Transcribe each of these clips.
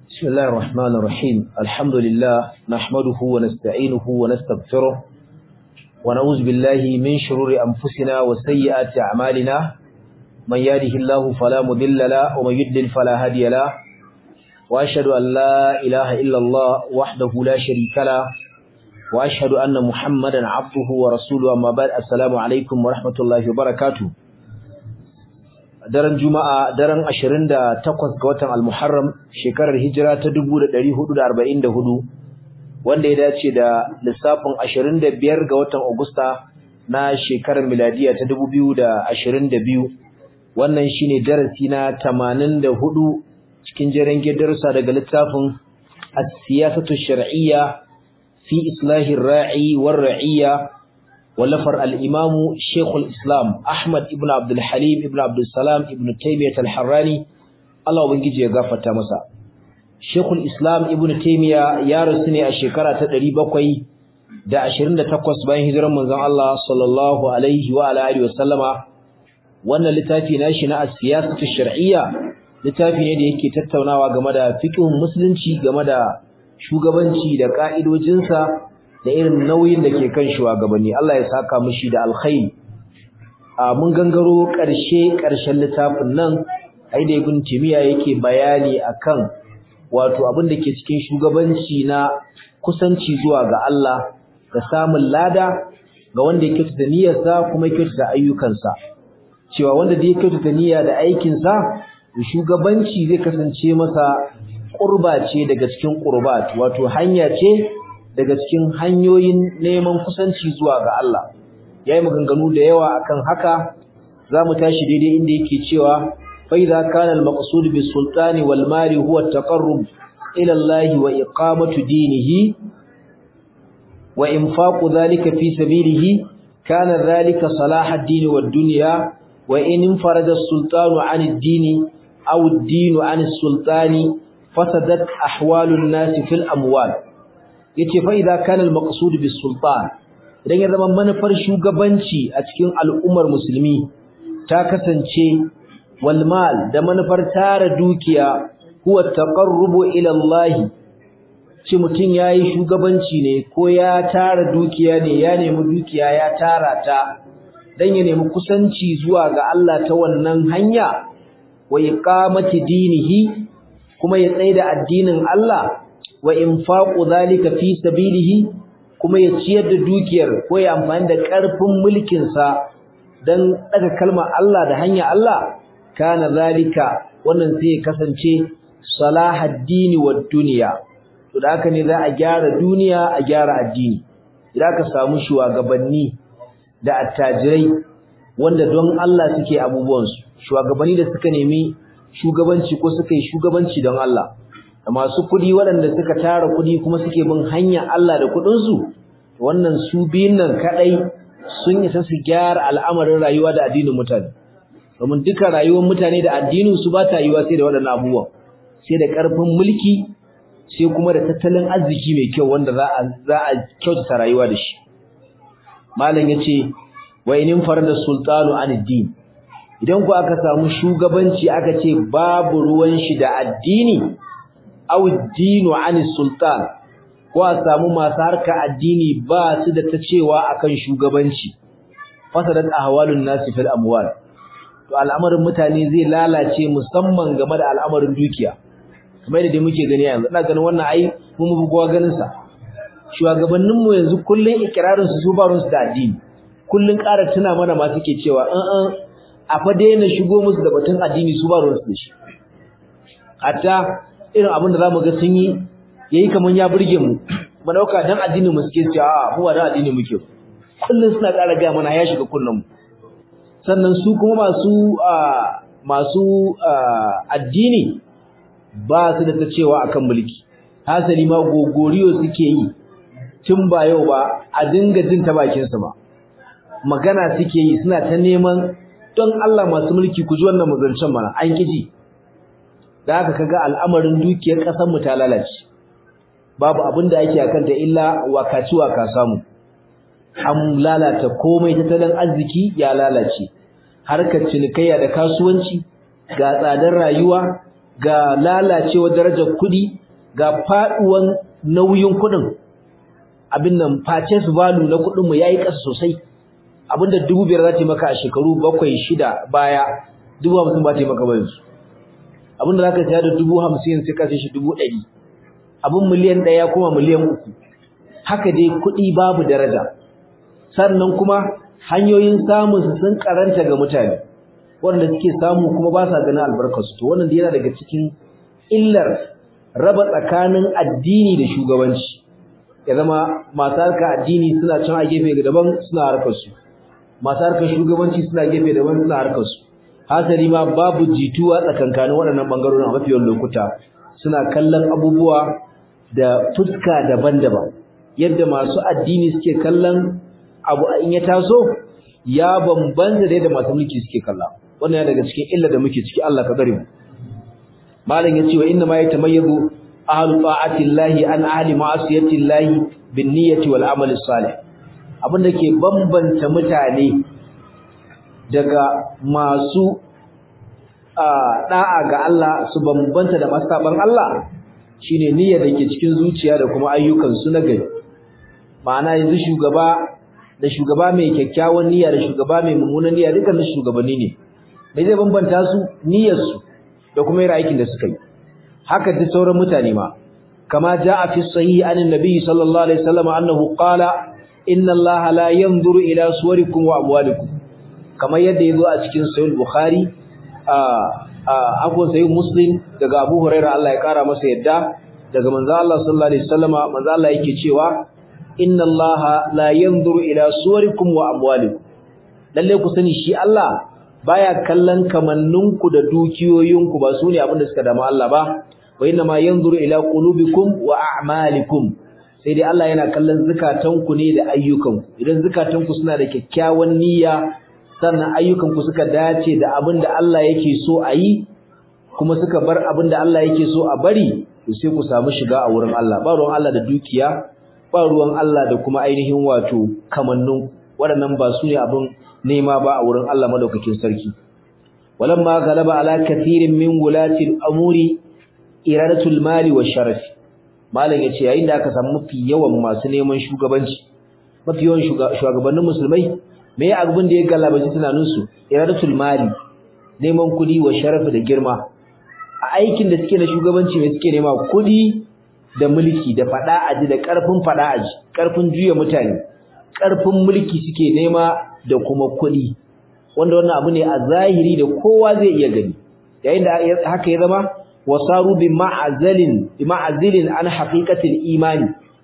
بسم الله الرحمن الرحيم الحمد لله نحمده ونستعينه ونستغفره ونعوذ بالله من شرور أنفسنا وسيئات أعمالنا من يهده الله فلا مضل له ومن يضلل فلا هادي له وأشهد أن لا إله إلا الله وحده لا شريك له وأشهد أن محمدا عبده ورسوله أما بعد السلام عليكم ورحمة الله وبركاته daren juma'a daren 28 ga watan al-muharram shekarar hijira ta 1444 wanda ya dace da lissafin 25 ga watan agusta na shekarar miladiya ta 2022 wannan shine darasi na 84 cikin jerin darussa daga littafin as-siyasatu shar'iyya fi islahi ar-ra'i war-ra'iyya ولفر الإمام شيخ الإسلام أحمد ابن عبد الحليم ابن عبد السلام ابن تيمية الحراني الله وبنجي يغفر تامسا شيخ الإسلام ابن تيمية يا رسني الشكرة تدري بقوي da 28 bayan hijirar manzon Allah sallallahu alaihi wa ala alihi wasallama wannan littafi nashi na as-siyasatu shar'iyya littafi ne da yake tattaunawa game da fiqhun musulunci game da shugabanci da ka'idojinsa da irin nauyin da ke kan shugabanni Allah ya saka mishi da alkhairi a mun gangaro ƙarshe ƙarshen littafin nan ai da ibn timiya yake bayani akan wato abin da ke cikin shugabanci na kusanci zuwa ga Allah da samun lada ga wanda ya kyautata niyyarsa kuma ya kyautata ayyukansa cewa wanda da ya kyautata niyya da aikinsa shugabanci zai kasance masa qurba ce daga cikin qurbat wato hanya ce daga cikin hanyoyin neman kusanci zuwa ga Allah yayi maganganu da yawa akan haka zamu tashi daidai inda yake cewa fa idza kana al-maqsud bis sultani wal mali huwa at-taqarrub ila Allah wa iqamatu dinihi wa infaqu dhalika fi sabilihi kana dhalika salah ad-din wad dunya wa in infarada as-sultanu 'an ad-din aw ad-din 'an as-sultani fasadat ahwalu an-nas fil amwal yace fa idza kana al-maqsud bis sultan idan ya zama manufar shugabanci a cikin al'ummar musulmi ta kasance wal mal da manufar tara dukiya huwa taqarrubu ila Allah shi mutun yayi shugabanci ne ko ya tara dukiya ne ya nemi dukiya ya tara ta dan ya nemi kusanci zuwa ga Allah ta wannan hanya wa iqamati dinihi kuma ya tsaida addinin Allah wa infaqu zalika fi sabilihi kuma ya ciyar da dukiyar ko ya amfani da karfin mulkin sa dan daga kalmar Allah da hanya Allah kana zalika wannan sai kasance salahaddini wad dunya to da haka ne za a gyara duniya a gyara addini idan ka samu shugabanni da attajirai wanda don Allah suke abubuwan su shugabanni da suka nemi shugabanci ko suka yi shugabanci don Allah da masu kuɗi waɗanda suka tara kuɗi kuma suke bin hanyar Allah da kuɗinsu wannan su biyun nan kaɗai sun isa su gyara al'amarin rayuwa da addinin mutane domin duka rayuwar mutane da addinin su ba ta yiwa sai da waɗannan abubuwan sai da ƙarfin mulki sai kuma da tattalin arziki mai kyau wanda za a za a kyautata rayuwa da shi malam yace wa inin farada sultanu an din idan ku aka samu shugabanci aka ce babu ruwan shi da addini aw dinu ani sultan ko a samu masu harka addini ba su da ta cewa akan shugabanci fasadat ahwalun nasi fil amwal to al'amarin mutane zai lalace musamman game da al'amarin dukiya kamar da muke gani yanzu ina ganin wannan ai mun mu bugowa ganin sa shugabannin mu yanzu kullun ikrarin su su barun su da addini kullun ƙara tuna mana ma suke cewa an an a fa daina shigo musu da batun addini su barun su da shi hatta irin abin da zamu ga sun yi yayi kaman ya burge mu mu dauka dan addinin mu suke cewa a mu ba dan addini muke kullun suna ƙara ga mana ya shiga kullun mu sannan su kuma masu masu addini ba su da ta cewa akan mulki hasali ma gogoriyo suke yi tun ba yau ba a dinga jin ta bakin su ba magana suke yi suna ta neman don Allah masu mulki ku ji wannan muzancin mana an kiji da haka kaga al'amarin dukiyar kasar mu ta lalace babu abin da ake akan ta illa wakaci waka samu an lalata komai tattalin arziki ya lalace harkar cinikayya da kasuwanci ga tsadar rayuwa ga lalacewar darajar kuɗi ga faɗuwan nauyin kuɗin abin nan purchase value na kuɗin mu yayi ƙasa sosai abinda dubu biyar za ta yi maka a shekaru bakwai shida baya dubu hamsin ba ta yi maka ba yanzu abinda za ka siya da dubu hamsin sai ka sai shi dubu ɗari abin miliyan ɗaya kuma miliyan uku haka dai kuɗi babu daraja sannan kuma hanyoyin samun su sun karanta ga mutane wanda suke samu kuma ba sa ganin albarkarsu to wannan yana daga cikin illar raba tsakanin addini da shugabanci ya zama masu harkar addini suna can a gefe daban suna harkar su masu harkar shugabanci suna gefe daban suna harkar su hasali ma babu jituwa tsakankanin waɗannan ɓangarorin a mafi yawan lokuta suna kallon abubuwa da fuska daban-daban yadda masu addini suke kallon abu in ya taso ya bambanta da yadda masu mulki suke kalla wannan ya daga cikin illa da muke ciki Allah ka bari mu malam yace wa inna ma yatamayyazu ahlu ta'atillahi an ahli ma'asiyatillahi bin niyyati wal amali salih abinda ke bambanta mutane daga masu da'a ga Allah su bambanta da masu saban Allah shine niyyar da ke cikin zuciya da kuma ayyukan su na gari ma'ana yanzu shugaba da shugaba mai kyakkyawan niyya da shugaba mai mummunan niyya dukkan shugabanni ne me zai bambanta su niyyar su da kuma yin aikin da suka yi haka duk sauran mutane ma kama jaa fi sahih anin nabiy sallallahu alaihi wasallam annahu qala inna allaha la yanzuru ila suwarikum wa amwalikum kamar yadda yazo a cikin sahih bukhari a akwai sahih muslim daga abu hurairah Allah ya kara masa yadda daga manzo Allah sallallahu alaihi wasallam manzo Allah yake cewa inna allaha la yanzuru ila suwarikum wa amwalikum lalle ku sani shi Allah baya kallon kamanninku da dukiyoyinku ba su ne abinda suka dama Allah ba wa inna ma yanzuru ila qulubikum wa a'malikum sai dai Allah yana kallon zukatanku ne da ayyukanku idan zukatanku suna da kyakkyawan niyya sannan ayyukanku suka dace da abinda Allah yake so a yi kuma suka bar abinda Allah yake so a bari to sai ku samu shiga a wurin Allah ba ruwan Allah da dukiya ba ruwan Allah da kuma ainihin wato kamannin waɗannan ba su ne abin nema ba a wurin Allah madaukakin sarki walamma galaba ala kathirin min wulati al-amuri iradatul mali wa sharaf malam yace yayin da aka samu mafi yawan masu neman shugabanci mafi yawan shugabannin musulmai me abin da ya galabaci tunanin su iradatul mali neman kudi wa sharaf da girma a aikin da suke na shugabanci me suke nema kudi da mulki da fada aji da karfin fada aji karfin juya mutane karfin mulki suke nema da kuma kuɗi wanda wannan abu ne a zahiri da kowa zai iya gani yayin da haka ya zama wasaru bi ma'azalin bi ma'azilin an haqiqatil imani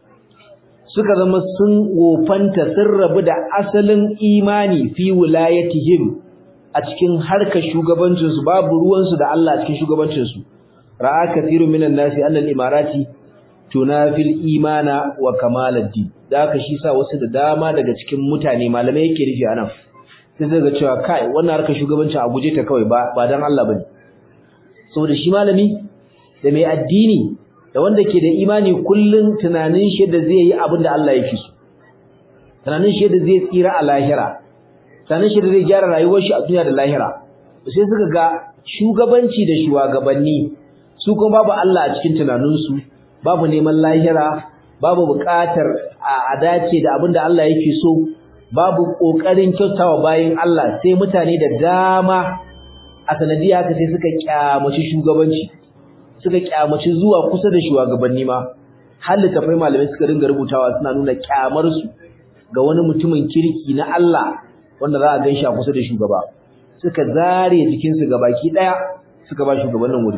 suka zama sun wofanta sun rabu da asalin imani fi wilayatihim a cikin harkar shugabancin su babu ruwan su da Allah a cikin shugabancin su ra'a kathirun minan nasi annal imarati tunafil imana wa kamalad-din da haka shi sa wasu da dama daga cikin mutane malamai yake nufi anan sai daga cewa kai wannan harkar shugabanci a guje ta kawai ba ba dan Allah bane saboda shi malami da mai addini da wanda ke da imani kullun tunanin shi da zai yi abin da Allah yake so tunanin shi da zai tsira a lahira tunanin shi da zai gyara rayuwar shi a duniya da lahira sai suka ga shugabanci da shugabanni su kuma babu Allah a cikin tunaninsu babu neman lahira babu buƙatar a dace da abin da Allah yake so babu ƙoƙarin kyautawa bayin Allah sai mutane da dama a sanadiyya haka sai suka kyamaci shugabanci suka kyamaci zuwa kusa da shugabanni ma har littafai malamai suka ringa rubutawa suna nuna kyamar su ga wani mutumin kirki na Allah wanda za a gan shi a kusa da shugaba suka zare jikinsu ga baki ɗaya suka ba shugabannin wuri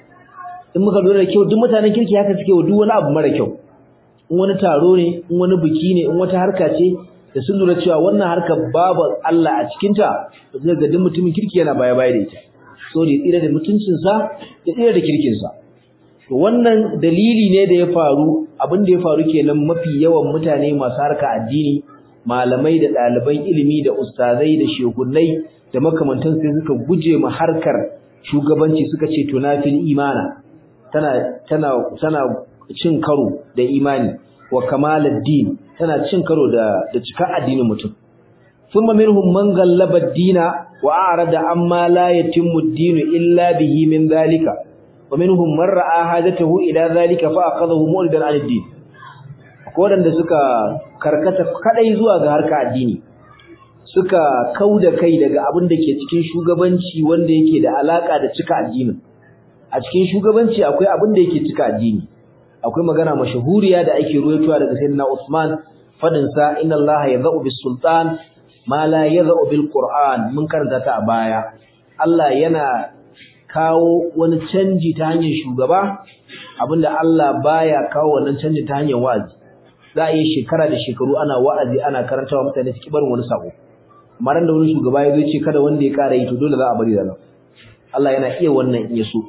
in muka lura da kyau duk mutanen kirki haka suke wa duk wani abu mara kyau in wani taro ne in wani biki ne in wata harka ce da sun lura cewa wannan harka babu Allah a cikin ta to sai ga duk mutumin kirki yana baya baya da ita so da tsira da mutuncin sa da tsira da kirkin sa to wannan dalili ne da ya faru abin da ya faru kenan mafi yawan mutane masu harka addini malamai da ɗaliban ilimi da ustazai da shehunnai da makamantan sai suka guje ma harkar shugabanci suka ce tunafil imana tana tana tana cin karo da imani wa kamaladdin tana cin karo da da cikar addinin mutum thumma minhum man ghallaba ad-dina wa a'rada amma la yatimmu ad-din illa bihi min dhalika wa minhum man ra'a hajatahu ila zalika fa akhadahu mu'ridan 'an ad-din ko da suka karkata kadai zuwa ga harka addini suka kauda kai daga abin da ke cikin shugabanci wanda yake da alaka da cika addinin a cikin shugabanci akwai abin da yake cika addini akwai magana mashahuriya da ake ruwaitowa daga sayyidina Usman fadin sa inna Allah yadh'u bis sultan ma la yadh'u bil qur'an mun karanta ta a baya Allah yana kawo wani canji ta hanyar shugaba abinda Allah baya kawo wannan canji ta hanyar wa'azi za a yi shekara da shekaru ana wa'azi ana karantawa mutane su barin wani sako amma ran da wani shugaba ya zo ce kada wanda ya kara yi to dole za a bari da nan Allah yana iya wannan in ya so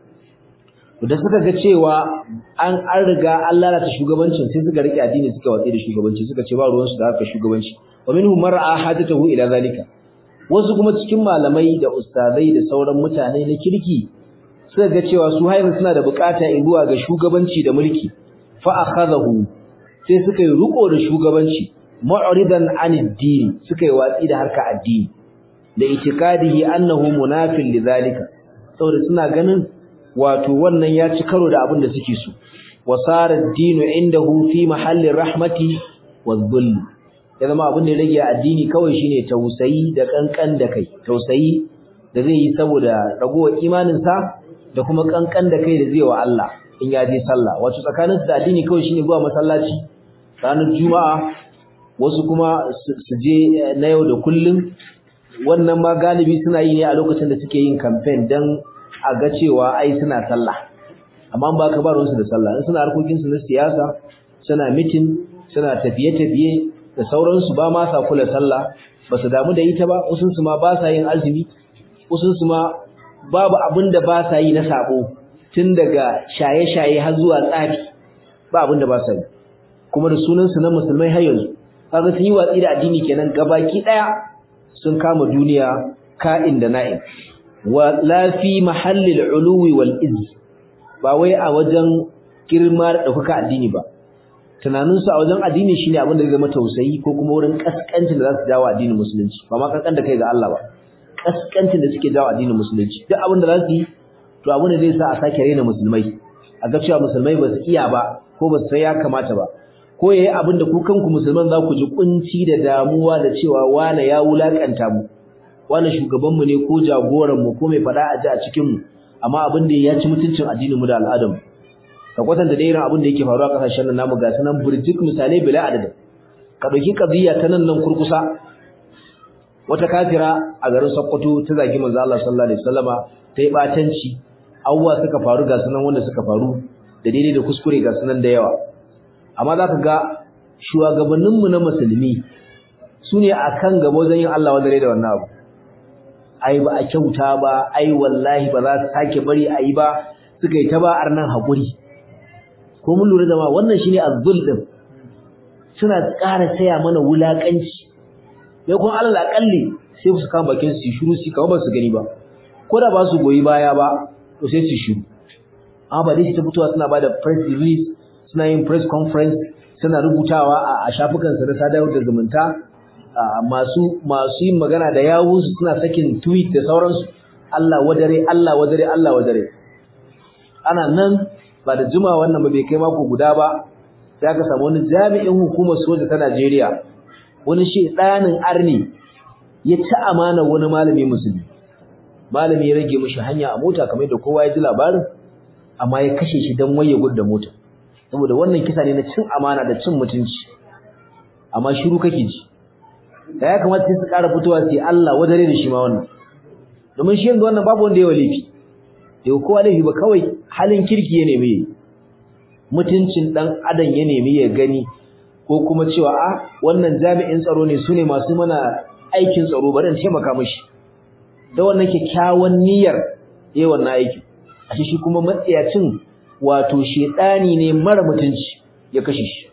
da suka ga cewa an an riga an lalata shugabancin sai suka rike addini suka watsi da shugabanci suka ce ba ruwansu da haka shugabanci wa minhum mar'a hajatahu ila zalika wasu kuma cikin malamai da ustazai da sauran mutane na kirki suka ga cewa su haihu suna da bukata zuwa ga shugabanci da mulki fa akhadahu sai suka yi riko da shugabanci mu'ridan anid din suka yi watsi da harka addini da itikadihi annahu munafil lidhalika saboda suna ganin wato wannan ya ci karo da abin da suke so wasara ad-dinu indahu fi mahalli rahmati wadh-dhull ya zama abin da ya rage addini kawai shine tausayi da kankan da kai tausayi da zai yi saboda ragowar imanin sa da kuma kankan da kai da zai wa Allah in ya je sallah wato tsakaninsu da addini kawai shine zuwa masallaci ranar juma'a wasu kuma su je na yau da kullum wannan ma galibi suna yi ne a lokacin da suke yin campaign dan a ga cewa ai suna sallah amma ba ka ba ruwansu da sallah in suna harkokinsu na siyasa suna mitin suna tafiye-tafiye da sauransu ba ma sa kula sallah ba su damu da ita ba wasunsu ma ba sa yin azumi wasunsu ma babu abin da ba sa yi na sabo tun daga shaye-shaye har zuwa tsafi ba abin da ba sa yi kuma da sunansu na musulmai har yanzu kaga sun yi watsi da addini kenan gabaki daya sun kama duniya ka'in da na'in wa la fi mahallil uluwi wal izz ba wai a wajen girma da ɗaukaka addini ba tunaninsu a wajen addini shine abin da zai zama tausayi ko kuma wurin kaskancin da za su jawo addinin musulunci ba ma kankan da kai ga Allah ba kaskancin da suke jawo addinin musulunci duk abin da za su yi to abin da zai sa a sake raina musulmai a ga cewa musulmai ba su iya ba ko ba su sai ya kamata ba ko yayi abin da ku kanku musulman za ku ji kunci da damuwa da cewa wane ya wulakanta mu wane shugaban mu ne ko jagoran mu ko mai fada a ji a cikin mu amma abin da ya ci mutuncin addinin mu da al'adar mu ka kwatanta da irin abin da yake faruwa a kasashen nan namu ga sanan burjik misalai bila adadin ka dauki qadiyya ta nan nan kurkusa wata kafira a garin Sokoto ta zagi manzo Allah sallallahu alaihi wasallama ta yi batanci awwa suka faru ga sanan wanda suka faru da daidai da kuskure ga sanan da yawa amma zaka ga shugabannin mu na musulmi sune akan gaba wajen yin Allah wanda da wannan abu ai ba a kyauta ba ai wallahi ba za su sake bari ayi ba suka yi ta ba arnan hakuri ko mun lura da ma wannan shine azzul din suna ƙara saya mana wulakanci ya kun alal akalli sai su kama bakin su shiru su kama ba su gani ba ko da ba su goyi baya ba to sai su shiru amma ba dai su ta fitowa suna bada press release suna yin press conference suna rubutawa a shafukan su na sadarwar da zumunta masu masu yin magana da yawu suna sakin tweet da sauransu Allah wadare Allah wadare Allah wadare ana nan ba da juma wannan ba bai kai mako guda ba sai aka samu wani jami'in hukumar soja ta Najeriya wani shi ɗanin arni ya ci amana wani malami musulmi malami ya rage mishi hanya a mota kamar da kowa ya ji labarin amma ya kashe shi dan waye gudda mota saboda wannan kisa ne na cin amana da cin mutunci amma shiru kake ji da ya kamata sai su ƙara fitowa sai Allah wadare da shi ma wannan domin shi yanzu wannan babu wanda ya walifi da kowa laifi ba kawai halin kirki ya nemi mutuncin dan adam ya nemi ya gani ko kuma cewa a wannan jami'in tsaro ne sune masu mana aikin tsaro bari in taimaka mishi da wannan kyakkyawan niyyar yayi wannan aikin ashe shi kuma matsiyacin wato shedani ne mara mutunci ya kashe shi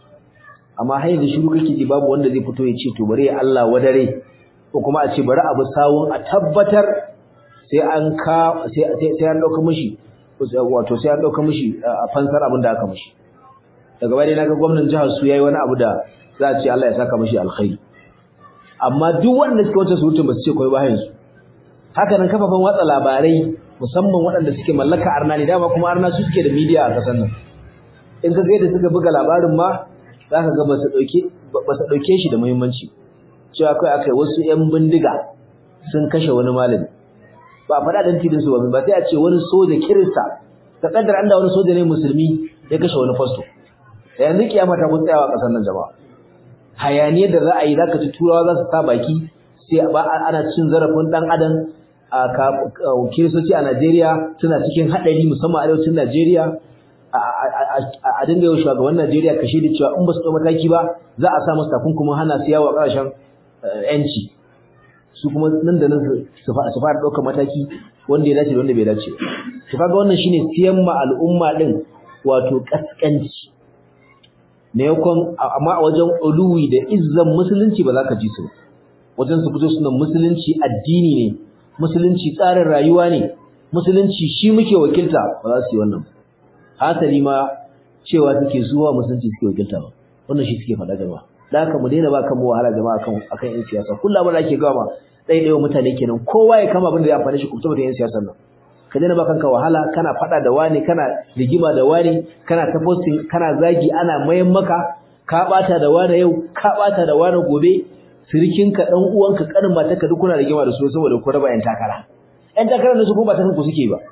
amma har yanzu shiru kake ji babu wanda zai fito ya ce to bari Allah wadare ko kuma a ce bari abu sawun a tabbatar sai an ka sai sai an dauka mishi wato sai an dauka mishi a fansar abin da aka mishi daga baya naga gwamnatin jihar su yayi wani abu da za a ce Allah ya saka mishi alkhairi amma duk wanda suka wuce surutun ba su ce koi ba yanzu haka nan kafafen watsa labarai musamman waɗanda suke mallaka arna ne dama kuma arna su suke da media a ƙasar nan in ka ga yadda suka buga labarin ma za ka ga ba su ɗauke shi da muhimmanci cewa kai aka yi wasu 'yan bindiga sun kashe wani malami ba a faɗa ɗan tidin su ba ba sai a ce wani soja kirista ta ƙaddar an da wani soja ne musulmi ya kashe wani fasto yanzu kiyama ta mun tsayawa ƙasar nan jama'a hayaniyar da za a yi za ka ci turawa za su sa baki sai ba ana cin zarafin ɗan adam a kiristoci a Najeriya suna cikin haɗari musamman arewacin Najeriya a dinga yau shugaban Najeriya kashe da cewa in ba su ɗau mataki ba za a sa musu takunkumin hana su yawo a ƙasashen ‘yanci su kuma nan da nan su fara ɗaukar mataki wanda ya dace da wanda bai dace su kaga wannan shine siyan ma al'umma ɗin wato ƙasƙanci na yakon amma a wajen uluwi da izzan musulunci ba za ka ji su wajen su fito suna musulunci addini ne musulunci tsarin rayuwa ne musulunci shi muke wakilta ba za su yi wannan hasali ma cewa suke zuwa musulunci suke wakilta ba wannan shi suke faɗa jama'a da haka mu daina ba kan mu wahala jama'a kan akan yan siyasa kullum abin da ake gama ɗaya ɗaya mutane kenan kowa ya kama abin da zai amfane shi kuma yan siyasar nan ka daina ba kanka wahala kana faɗa da wani kana rigima da wani kana ta posting kana zagi ana mayan maka ka ɓata da wani yau ka ɓata da wani gobe sirikinka ɗan uwanka ƙanin matarka duk kuna rigima da su saboda ku raba 'yan takara 'yan takarar da su kuma ba ta ku suke ba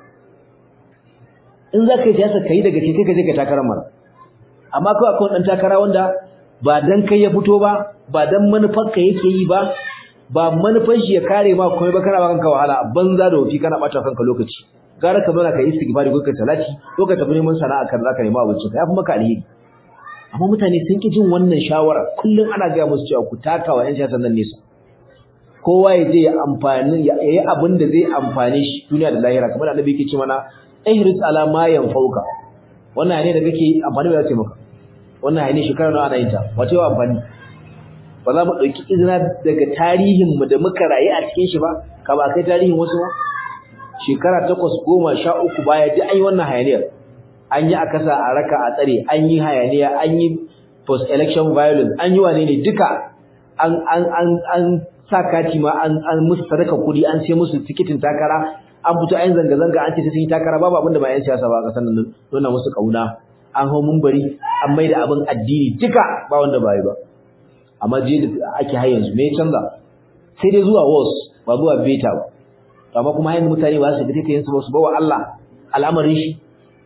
in za ka yi siyasa ka yi daga cikin ka je ka takarar mara amma kawai akwai ɗan takara wanda ba dan kai ya fito ba ba dan manufarka yake yi ba ba manufar shi ya kare ma komai ba kana ba kanka wahala banza da wofi kana ɓata kanka lokaci gara ka zauna ka yi istighfari ko ka salati ko ka tafi neman sana'a kan zaka nemi abincin ka yafi maka alheri amma mutane sun ki jin wannan shawara kullum ana gaya musu cewa ku taka wa 'yan siyasar nan nesa kowa ya je ya amfani ya yi abin da zai amfane shi duniya da lahira kamar annabi yake ce mana ihris ala ma yanfauka wannan ne da kake amfani da ce maka wannan ne shekara nawa ana yin ta wace wa amfani ba za mu dauki izina daga tarihin mu da muka rayu a cikin shi ba ka ba kai tarihin wasu ba shekara takwas goma sha uku baya duk an yi wannan hayaniyar an yi akasa a raka a tsare an yi hayaniya an yi post election violence an yi wane ne duka an an an an sa kati ma an an musu sadaka kudi an sai musu tikitin takara an fito ayin zanga zanga an ce sai sun yi takara babu abinda ba yan siyasa ba a kasan nan nuna musu kauna an hau mumbari an maida abin addini duka ba wanda ba yi ba amma je da ake har yanzu me ya canza sai dai zuwa wars ba zuwa beta ba amma kuma yanzu mutane ba su fita yin su ba su bawa Allah al'amarin shi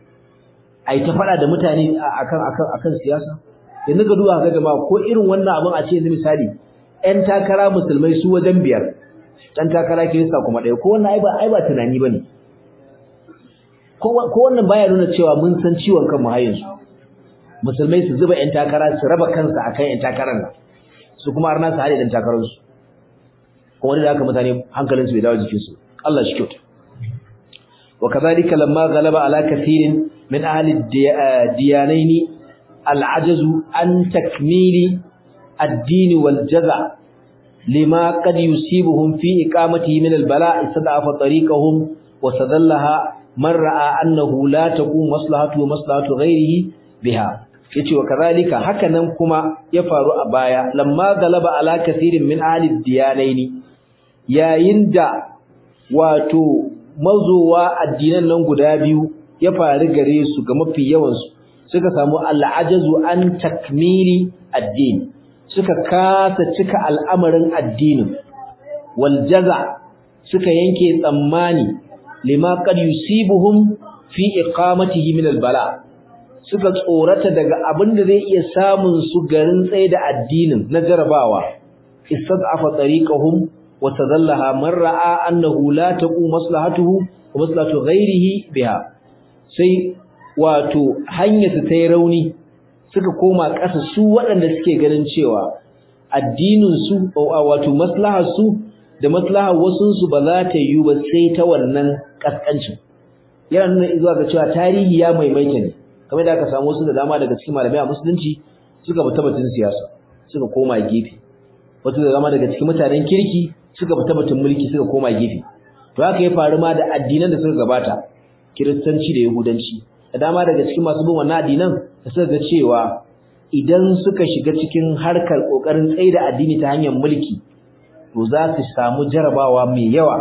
ai ta fada da mutane akan akan akan siyasa yanzu ga duba ga jama'a ko irin wannan abin a ce yanzu misali ƴan takara musulmai su wajen biyar ɗan takara kirista kuma ɗaya ko wannan ai ba ai ba tunani bane ko ko wannan baya nuna cewa mun san ciwon kanmu har yanzu musulmai su zuba ƴan takara su raba kansa akan ƴan takarar nan su kuma har na su hade ɗan takarar su kuma da haka mutane hankalinsu bai dawo jikinsu Allah shi kyauta وكذلك لما غلب على كثير من أهل الديانين العجز عن تكميل الدين والجزع لما قد يصيبهم في إقامته من البلاء استضعف طريقهم وسدلها من رأى أنه لا تقوم مصلحته ومصلحة غيره بها yace wa kazalika hakanan kuma ya faru a baya lamma galaba ala kathirin min ahli diyanaini yayin da wato mazowa addinan nan guda biyu ya faru gare su ga mafi yawansu suka samu al'ajazu an takmili addini suka kasa cika al'amarin addinin wal jaza suka yanke tsammani lima qad yusibuhum fi iqamatihi min al bala suka tsorata daga abin da zai iya samun su garin tsaye da addinin na jarabawa istad'afa tariqahum وتذلها من راى انه لا تقوم مصلحته ومصلحه غيره بها sai wato hanyar su tayi rauni suka koma ƙasa su waɗanda suke ganin cewa addinin su wato maslahar su da maslahar wasun su ba za ta yi ba sai ta wannan kaskancin yana nuna zuwa ga cewa tarihi ya maimaita ne kamar da aka samu su da dama daga cikin malamai a musulunci suka bi tabbatin siyasa suka koma gefe wato da dama daga cikin mutanen kirki suka fita batun mulki suka koma gefe to haka ya faru ma da addinan da suka gabata kiristanci da yahudanci da dama daga cikin masu bin wannan addinan da suka ga cewa idan suka shiga cikin harkar kokarin tsaida addini ta hanyar mulki to za su samu jarabawa mai yawa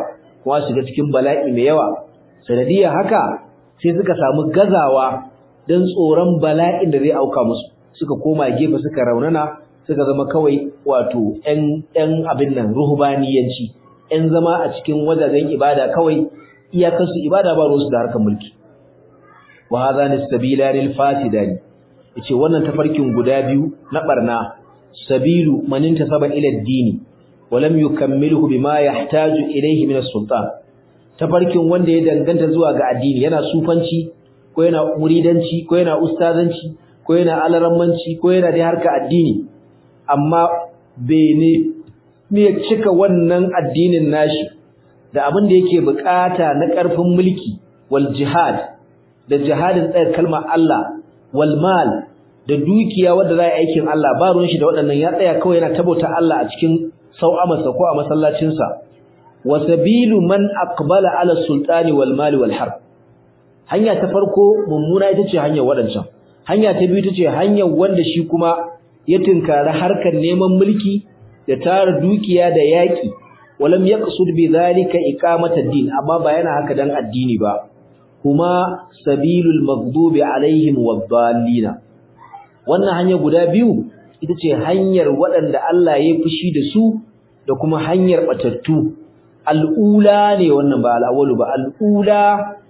kuma shiga cikin bala'i mai yawa sanadiyar haka sai suka samu gazawa don tsoron bala'in da zai auka musu suka koma gefe suka raunana suka zama kawai wato ƴan abin nan ruhubaniyanci ƴan zama a cikin wajajen ibada kawai iyakarsu ibada ba ruwansu da harkar mulki wa hadhani sabilani fasidani yace wannan tafarkin guda biyu na barna sabilu man intasaba ila ad-dini wa lam yukammilhu bima yahtaju ilayhi min as-sultan tafarkin wanda ya danganta zuwa ga addini yana sufanci ko yana muridanci ko yana ustazanci ko yana alarammanci ko yana da harka addini amma bene ne ya cika wannan addinin nashi da abin da yake bukata na ƙarfin mulki wal jihad da jihadin tsayar kalmar Allah wal mal da dukiya wanda za a aikin Allah ba ruwan shi da waɗannan ya tsaya kawai yana tabauta Allah a cikin sau'amarsa ko a masallacinsa wa sabilu man aqbala ala sultani wal mal wal harb hanya ta farko mummuna ita ce hanyar waɗancan hanya ta biyu ita ce hanyar wanda shi kuma ya tinkari harkar neman mulki da tara dukiya da yaƙi walam yaqsud bi dhalika iqamata ad-din amma ba yana haka dan addini ba kuma sabilul maghdubi alaihim wad-dallin wannan hanya guda biyu ita ce hanyar waɗanda Allah ya fushi da su da kuma hanyar batattu al'ula ne wannan ba al'awalu ba al'ula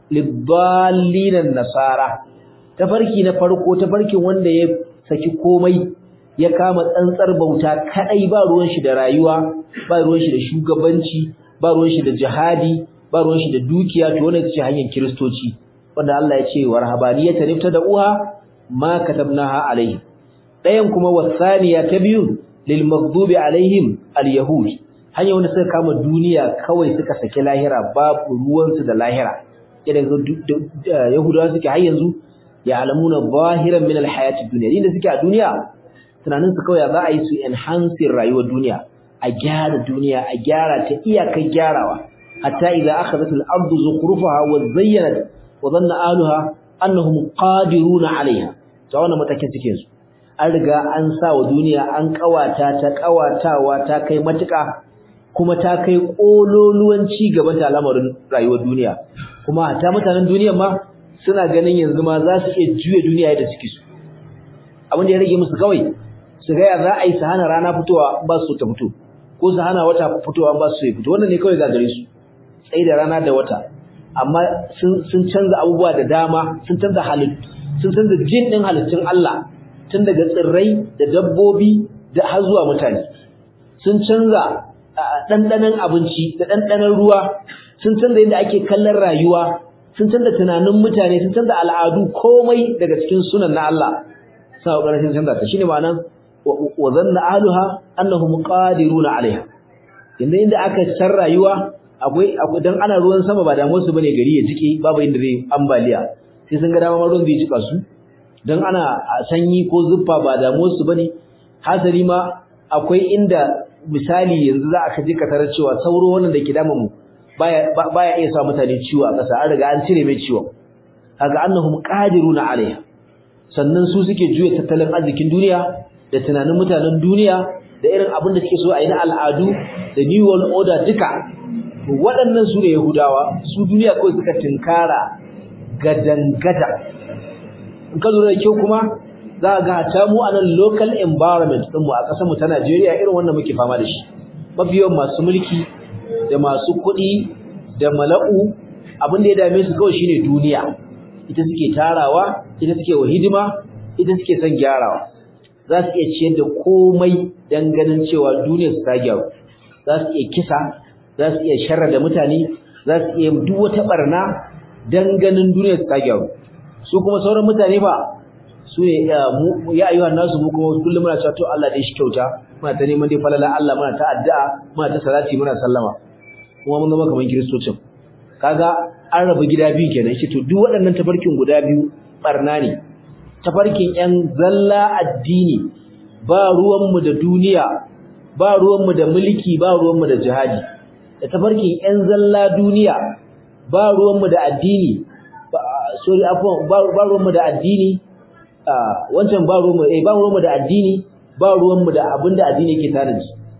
lidallin nasara tafarki na farko tafarkin wanda ya saki komai ya kama tsantsar bauta kadai ba ruwan shi da rayuwa ba ruwan shi da shugabanci ba ruwan shi da jihadi ba ruwan shi da dukiya to wannan ce hanyar kristoci wanda Allah ya ce warhabaniyata nifta da uha ma katabnaha alaihi dayan kuma wasaniya ta biyu lil maghdubi alaihim al yahud hanya wanda suka kama duniya kawai suka saki lahira babu ruwan su da lahira idan yahudawa suke har yanzu ya alamuna zahiran min al hayati dunya inda suke a duniya tunanin su kawai za a yi su enhancing rayuwar duniya a gyara duniya a gyara ta iyakar gyarawa hatta idza akhadhat al-ardu zukhrufaha wa zayyanat wa dhanna ahliha annahum qadiruna 'alayha to wannan matakin suke su an riga an sa wa duniya an kawata ta kawatawa ta kai matuka kuma ta kai kololuwan ci gaban ta al'amarin rayuwar duniya kuma hatta mutanen duniyar ma suna ganin yanzu ma za su iya juya duniya yadda suke so abin da ya rage musu kawai su ga ya za a yi su hana rana fitowa ba su ta fito ko su hana wata fitowa ba su fito wannan ne kawai gagare su tsaye da rana da wata amma sun canza abubuwa da dama sun canza halittu sun canza jin din halittun Allah tun daga tsirrai da dabbobi da har zuwa mutane sun canza ɗanɗanon abinci da ɗanɗanon ruwa sun canza yadda ake kallon rayuwa sun canza tunanin mutane sun canza al'adu komai daga cikin sunan na Allah sa ƙarfin canza ta shine ma'anan wa zanna ahluha annahum qadiruna alaiha inda inda aka san rayuwa akwai dan ana ruwan sama ba damuwar su bane gari ya jike babu inda zai ambaliya sai sun ga dama ruwan zai jika su dan ana sanyi ko zuffa ba damuwar su bane hasali ma akwai inda misali yanzu za aka je ka tarar cewa sauro wannan da ke dama mu baya baya iya sa mutane ciwo a ƙasa an riga an cire mai ciwon kaga annahum qadiruna alaiha sannan su suke juya tattalin arzikin duniya da tunanin mutanen duniya da irin abin da suke so a yi na al'adu da new world order duka waɗannan su ne yahudawa su duniya kawai suka tinkara gadangada in ka lura da kyau kuma za ga hata mu a nan local environment ɗinmu a ƙasarmu ta najeriya irin wannan muke fama da shi mafi yawan masu mulki da masu kuɗi da mala'u abin da ya dame su kawai shine duniya ita suke tarawa ita suke wa hidima ita suke son gyarawa za su iya ciyar da komai don ganin cewa duniyar su ta gyaru za su iya kisa za su iya sharra da mutane za su iya duk wata barna don ganin duniyar su ta gyaru su kuma sauran mutane ba su ne ya ayyuhan nasu mu kuma kullum muna cewa to Allah dai shi kyauta muna ta neman dai falala Allah muna ta addu'a muna ta salati muna sallama kuma mun zama kamar kiristocin kaga an rabu gida biyu kenan shi to duk waɗannan tafarkin guda biyu barna ne tafarkin ƴan zalla addini ba ruwanmu da duniya ba ruwanmu da mulki ba ruwanmu da jihadi da tafarkin ƴan zalla duniya ba ruwanmu da addini sorry afwan ba ruwanmu da addini wancan ba ruwanmu eh ba ruwanmu da addini ba ruwanmu da abinda addini yake tanaji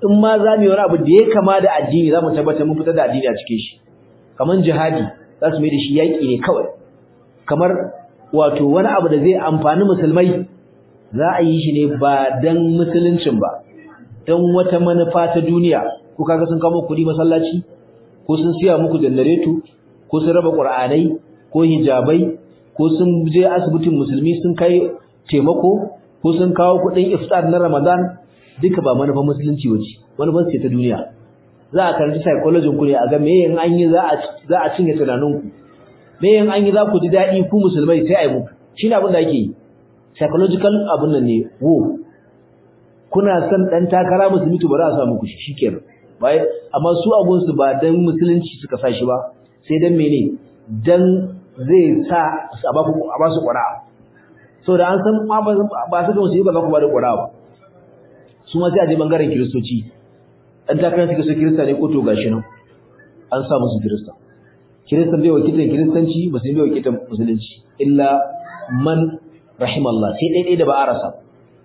in ma za mu yi wani abu da ya kama da addini za mu tabbatar mun fitar da addini a cikin shi kamar jihadi za su mai da shi yaƙi ne kawai kamar wato wani abu da zai amfani musulmai za a yi shi ne ba dan musuluncin ba dan wata manufa ta duniya ko kaga sun kawo kuɗi masallaci ko sun siya muku janareto ko sun raba qur'anai ko hijabai ko sun je asibitin musulmi sun kai taimako ko sun kawo kuɗin iftar na Ramadan duka ba manufar musulunci wace manufar ce ta duniya za a karanci psychology ku ne a ga me in an yi za a za a cinye tunaninku me in an yi za ku ji daɗi ku musulmai sai a yi muku shine abin da ake yi psychological abin nan ne wo kuna son dan takara musulmi to bari a sa muku shi shikenan bai amma su abun su ba dan musulunci suka sa shi ba sai dan mene dan zai sa a ba ku a ba su ƙura'a so da an san ma ba su ga musulmi ba za ku ba da ƙura'a ba su ma sai a je bangaren kiristoci dan takarar suka so kirista ne ko to gashi nan an sa musu kirista kiristan bai wakilan kiristanci musulmi bai wakilan musulunci illa man rahimallah sai dai dai da ba a rasa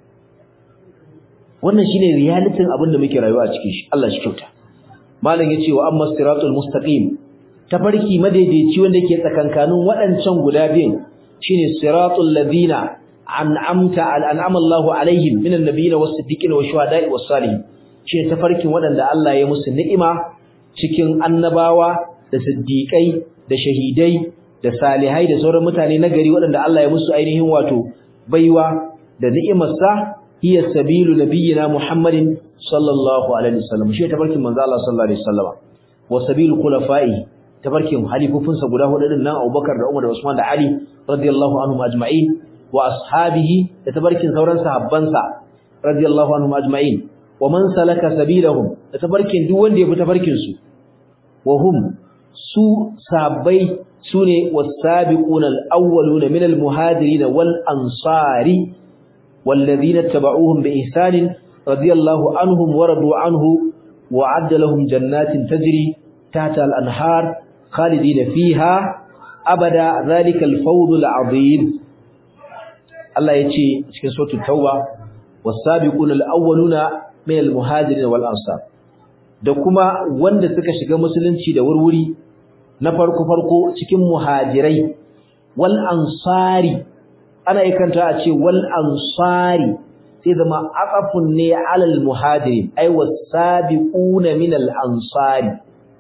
wannan shine realitin abin da muke rayuwa a cikin shi Allah shi kyauta malam yace wa amma siratul mustaqim tafarki madaidaici wanda yake tsakankanin waɗancan guda biyun shine siratul ladina an'amta al'amama Allahu alaihim minan nabiyina was-siddiqina wash-shuhada'i was-salihin shine tafarkin waɗanda Allah ya musu ni'ima cikin annabawa da siddiqai da shahidai da salihai da sauran mutane na gari waɗanda Allah ya musu ainihin wato baiwa da ni'imarsa hiya sabilu nabiyyina Muhammadin sallallahu alaihi wasallam shi tabarkin manzo Allah sallallahu alaihi wasallam wa sabilu khulafa'i tabarkin halifufunsa guda hudu din nan Abubakar da Umar da Usman da Ali radiyallahu anhum ajma'in wa ashabihi da tabarkin sauran sahabbansa radiyallahu anhum ajma'in wa man salaka sabilahum da tabarkin duk wanda ya bi tabarkin su wa hum su sahabbai sune was-sabiquna al-awwaluna min al-muhajirin wal-ansari والذين اتبعوهم بإحسان رضي الله عنهم ورضوا عنه وعد لهم جنات تجري تحت الأنهار خالدين فيها أبدا ذلك الفوز العظيم الله يتي cikin suratul tauba was-sabiquna al-awwaluna min al-muhajirin wal-ansar da kuma wanda suka shiga musulunci da wurwuri na farko farko cikin muhajirai wal ansari ana ikanta a ce wal ansari sai zama aqafun ne alal muhajirin ay wasabiquna min al ansari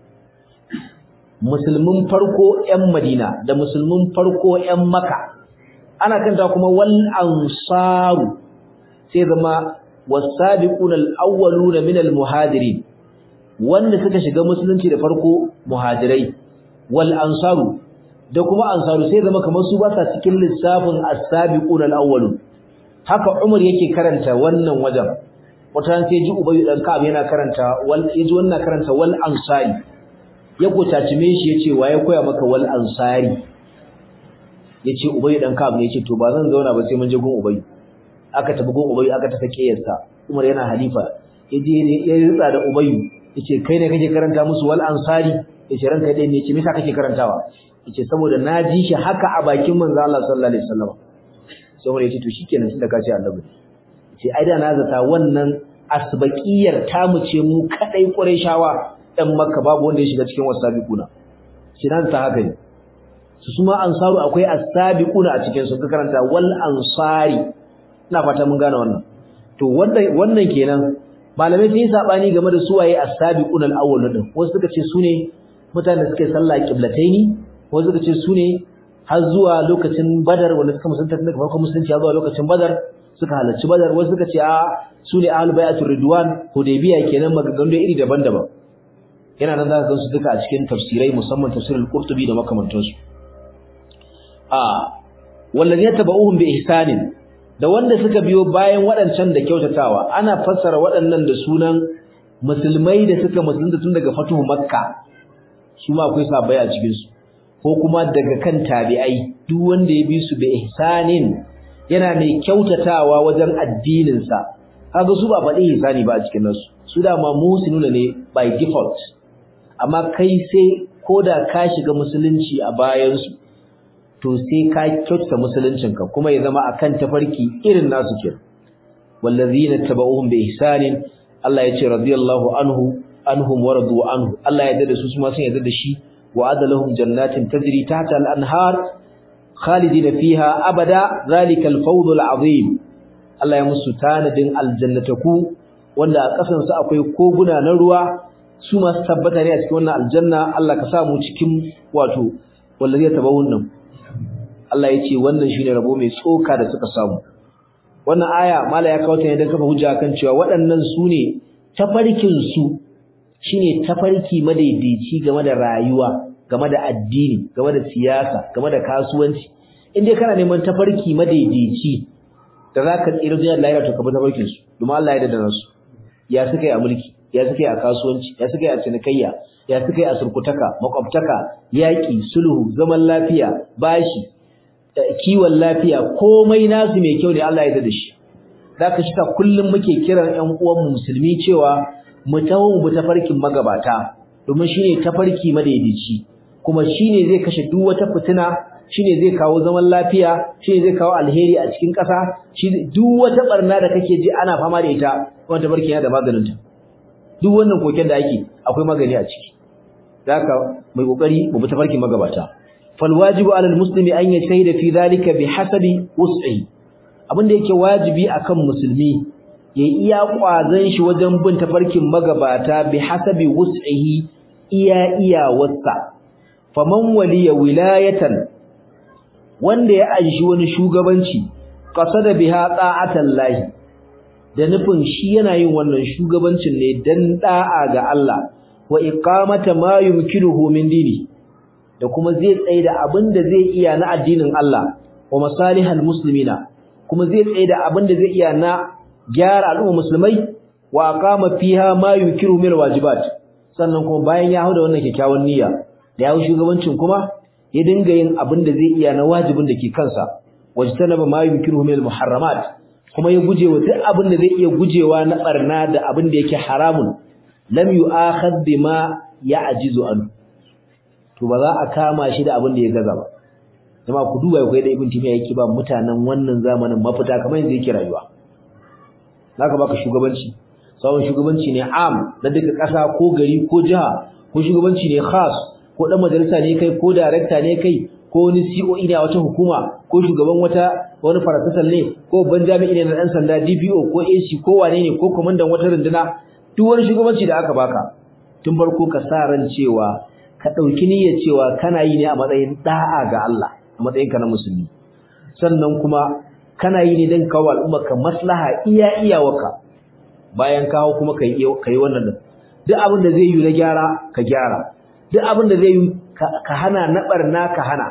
musulmin farko ƴan Madina da musulmin farko ƴan Makka ana kanta kuma wal ansaru sai zama wasabiquna al awwaluna min al muhajirin wanda suka shiga musulunci da farko muhajirai wal ansaru da kuma ansaru sai zama kamar su ba sa cikin lissafin as-sabiqun al-awwalun haka Umar yake karanta wannan wajen wata ran sai ji Ubay dan Ka'ab yana karanta wal yaji wannan karanta wal ansari ya gotacime shi yace waye koya maka wal ansari yace Ubay dan Ka'ab ne yace to ba zan zauna ba sai mun je gun Ubay aka tafi gun Ubay aka ta sake yarsa Umar yana halifa yaje ya ritsa da Ubay yace kai ne kake karanta musu wal ansari yace ranka dai ne yace me yasa kake karantawa yace saboda na ji shi haka a bakin manzo Allah sallallahu alaihi wasallam sai wani yace to shikenan tunda ka ce annabi yace ai da na zata wannan asbaqiyar ta mu ce mu kadai qurayshawa dan makka babu wanda ya shiga cikin wasabiquna shi nan ta haka ne su suma ansaru akwai asabiquna a cikin su ka karanta wal ansari ina fata mun gane wannan to wannan wannan kenan malamai sun yi sabani game da suwaye asabiquna al-awwal din wasu suka ce sune mutanen da suka yi sallah qiblataini wasu suka ce su ne har zuwa lokacin badar wanda suka musulunta tun daga farkon musulunci har zuwa lokacin badar suka halarci badar wasu suka ce a su ne ahlul bai'atul ridwan hudaybiya kenan maganganu da iri daban-daban yana nan za ka gansu duka a cikin tafsirai musamman tafsirul qurtubi da makamantansu a wallazina tabauhum bi ihsanin da wanda suka biyo bayan waɗancan da kyautatawa ana fassara waɗannan da sunan musulmai da suka musulunta tun daga fatuhu makka su ma akwai sabai a cikin su ko kuma daga kan tabi'ai duk wanda ya bi su bi ihsanin yana mai kyautatawa wajen addinin sa kaga su ba faɗi ihsani ba a cikin nasu su da ma musuluna ne by default amma kai sai koda ka shiga musulunci a bayan su to sai ka kyautata musuluncinka kuma ya zama akan tafarki irin nasu kenan wallazina tabauhum bi ihsanin Allah ya ce radiyallahu anhu anhum wa radu anhu Allah ya yarda da su kuma sun yarda da shi wa adalahum jannatin tajri tahta al-anhar khalidina fiha abada zalika al-fawz al-azim Allah ya musu tanadin aljannataku wanda a kasan su akwai koguna na ruwa su masu tabbata ne a cikin wannan aljanna Allah ka sa mu cikin wato wallazi ya tabawun nan Allah ya ce wannan shine rabo mai tsoka da suka samu wannan aya mala ya kawo ta ne don kafa hujja kan cewa waɗannan su ne tafarkin su shine tafarki madaidaici game da rayuwa game da addini game da siyasa game da kasuwanci in dai kana neman tafarki madaidaici da zaka tsira da lahira to ka bi tafarkin su domin Allah ya dada nasu ya suka yi a mulki ya suka yi a kasuwanci ya suka yi a cinikayya ya suka yi a surkutaka makwabtaka yaƙi sulhu zaman lafiya bashi kiwon lafiya komai nasu mai kyau ne Allah ya dada shi zaka shi ta kullum muke kiran ƴan uwan musulmi cewa mu tawo mu tafarkin magabata domin shine tafarki madaidaici kuma shine zai kashe duk wata fitina shine zai kawo zaman lafiya shine zai kawo alheri a cikin ƙasa shi duk wata barna da kake ji ana fama da ita wannan tafarkin yana da maganin ta duk wannan koken da ake akwai magani a ciki haka mai kokari mu bi tafarkin magabata fal wajibu alal muslimi an yashhida fi dhalika bihasabi wus'ihi abinda yake wajibi akan musulmi ya iya kwazon shi wajen bin tafarkin magabata bi hasabi wus'ihi iya iya wasa faman waliya wilayatan wanda ya anshi wani shugabanci qasada biha ta'atan lahi da nufin shi yana yin wannan shugabancin ne dan da'a ga Allah wa iqamata ma yumkinuhu min dini da kuma zai tsaye da abin da zai iya na addinin Allah wa masalihal muslimina kuma zai tsaye da abin da zai iya na gyara al'umma musulmai wa aqama fiha ma yukiru min wajibat sannan kuma bayan ya hauda wannan kyakkyawan niyya da ya shugabancin kuma ya dinga yin abin da zai iya na wajibin da ke kansa wajtanaba ma yukiru min muharramat kuma ya gujewa duk abin da zai iya gujewa na barna da abin da yake haramun lam yu'akhad bima ya'jizu an to ba za a kama shi da abin da ya gaza ba jama'a ku duba ku da ibn timiya yake ba mutanen wannan zamanin mafita kamar yanzu yake rayuwa zaka baka shugabanci sawon shugabanci ne am na duka ƙasa ko gari ko jiha ko shugabanci ne khas ko dan majalisa ne kai ko director ne kai ko wani COE ne a wata hukuma ko shugaban wata wani farasasal ne ko ban jami'i ne na dan sanda DPO ko AC ko wane ne ko komandan wata runduna duk wani shugabanci da aka baka tun farko ka sa ran cewa ka dauki niyyar cewa kana yi ne a matsayin da'a ga Allah a matsayin ka na musulmi sannan kuma kana yi ne don kawo al'umma ka maslaha iya iyawarka bayan kawo kuma kai kai wannan din duk abin da zai yi na gyara ka gyara duk abin da zai yi ka hana na barna ka hana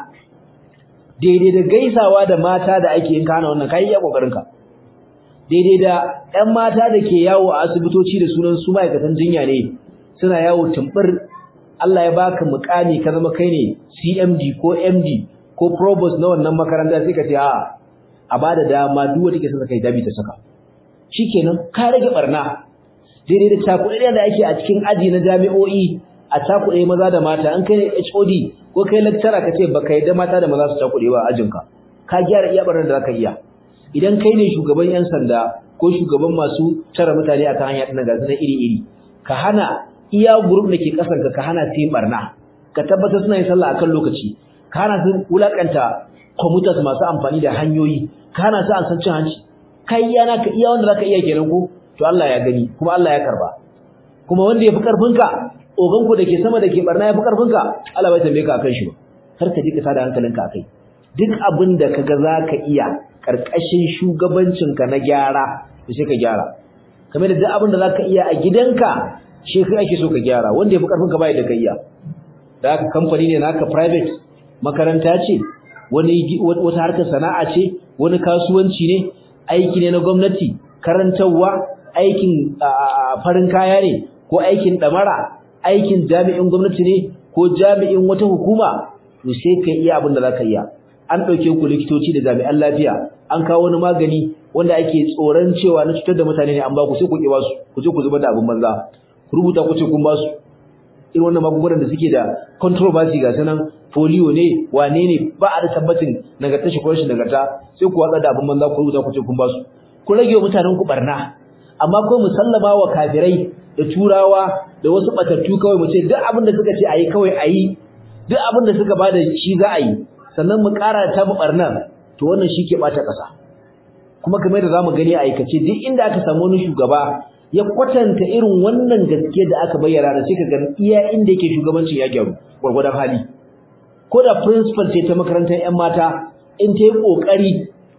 daidai da gaisawa da mata da ake yin kana wannan kai iya kokarin ka daidai da ƴan mata da ke yawo a asibitoci da sunan su ma'aikatan jinya ne suna yawo tumbur Allah ya baka mukami ka zama kai ne CMD ko MD ko provost na wannan makaranta sai ka ce a a bada dama duk wanda ke son kai dabi ta saka shikenan ka rage barna daidai da takuɗe da ake a cikin aji na jami'o'i a takuɗe maza da mata an kai HOD ko kai lecturer ka ce baka yadda mata da maza su takuɗe ba a ajinka ka gyara iya barnar da zaka iya idan kai ne shugaban yan sanda ko shugaban masu tara mutane a kan hanya ɗin ga sunan iri-iri ka hana iya group da ke ƙasar ka ka hana su yin barna ka tabbatar suna yin sallah akan lokaci ka hana su wulakanta commuters masu amfani da hanyoyi ka hana su an san cin hanci kai iya naka iya wanda zaka iya kenan ko to Allah ya gani kuma Allah ya karba kuma wanda yafi karfinka ogan ku dake sama dake barna yafi karfinka Allah bai tambaye ka akan shi ba kar ka ji ka tada hankalinka akai duk abin da kaga zaka iya karkashin shugabancin ka na gyara to sai ka gyara kamar da duk abin da zaka iya a gidanka shi kai ake so ka gyara wanda yafi karfinka bai da kai iya da haka kamfani ne naka private makaranta ce wani wata harkar sana'a ce wani kasuwanci ne aiki ne na gwamnati karantarwa aikin farin kaya ne ko aikin damara aikin jami'in gwamnati ne ko jami'in wata hukuma to sai ka iya abin da zaka iya an dauke ku likitoci da jami'an lafiya an kawo wani magani wanda ake tsoron cewa na cutar da mutane ne an ba ku sai ku ki ba su ku je ku zubar da abin banza ku rubuta ku ce kun ba su irin wannan magungunan da suke da controversy ga sanan polio ne wane ne ba a da tabbacin nagarta shi ko rashin nagarta sai ku watsa da abin banza ku rubuta ku ce kun ba su ku rage wa mutanen ku barna amma ko musallama wa kafirai da turawa da wasu batattu kawai mu ce duk abin da suka ce ayi kawai ayi duk abin da suka bada shi za a yi sannan mu ƙara ta barnar to wannan shi ke bata ƙasa kuma kamar da zamu gani a aikace duk inda aka samu wani shugaba ya kwatanta irin wannan gaske da aka bayyana da sai ka ga iya inda yake shugabancin ya gyaru gwargwadon hali ko da principal ce ta makarantar ƴan mata in ta yi kokari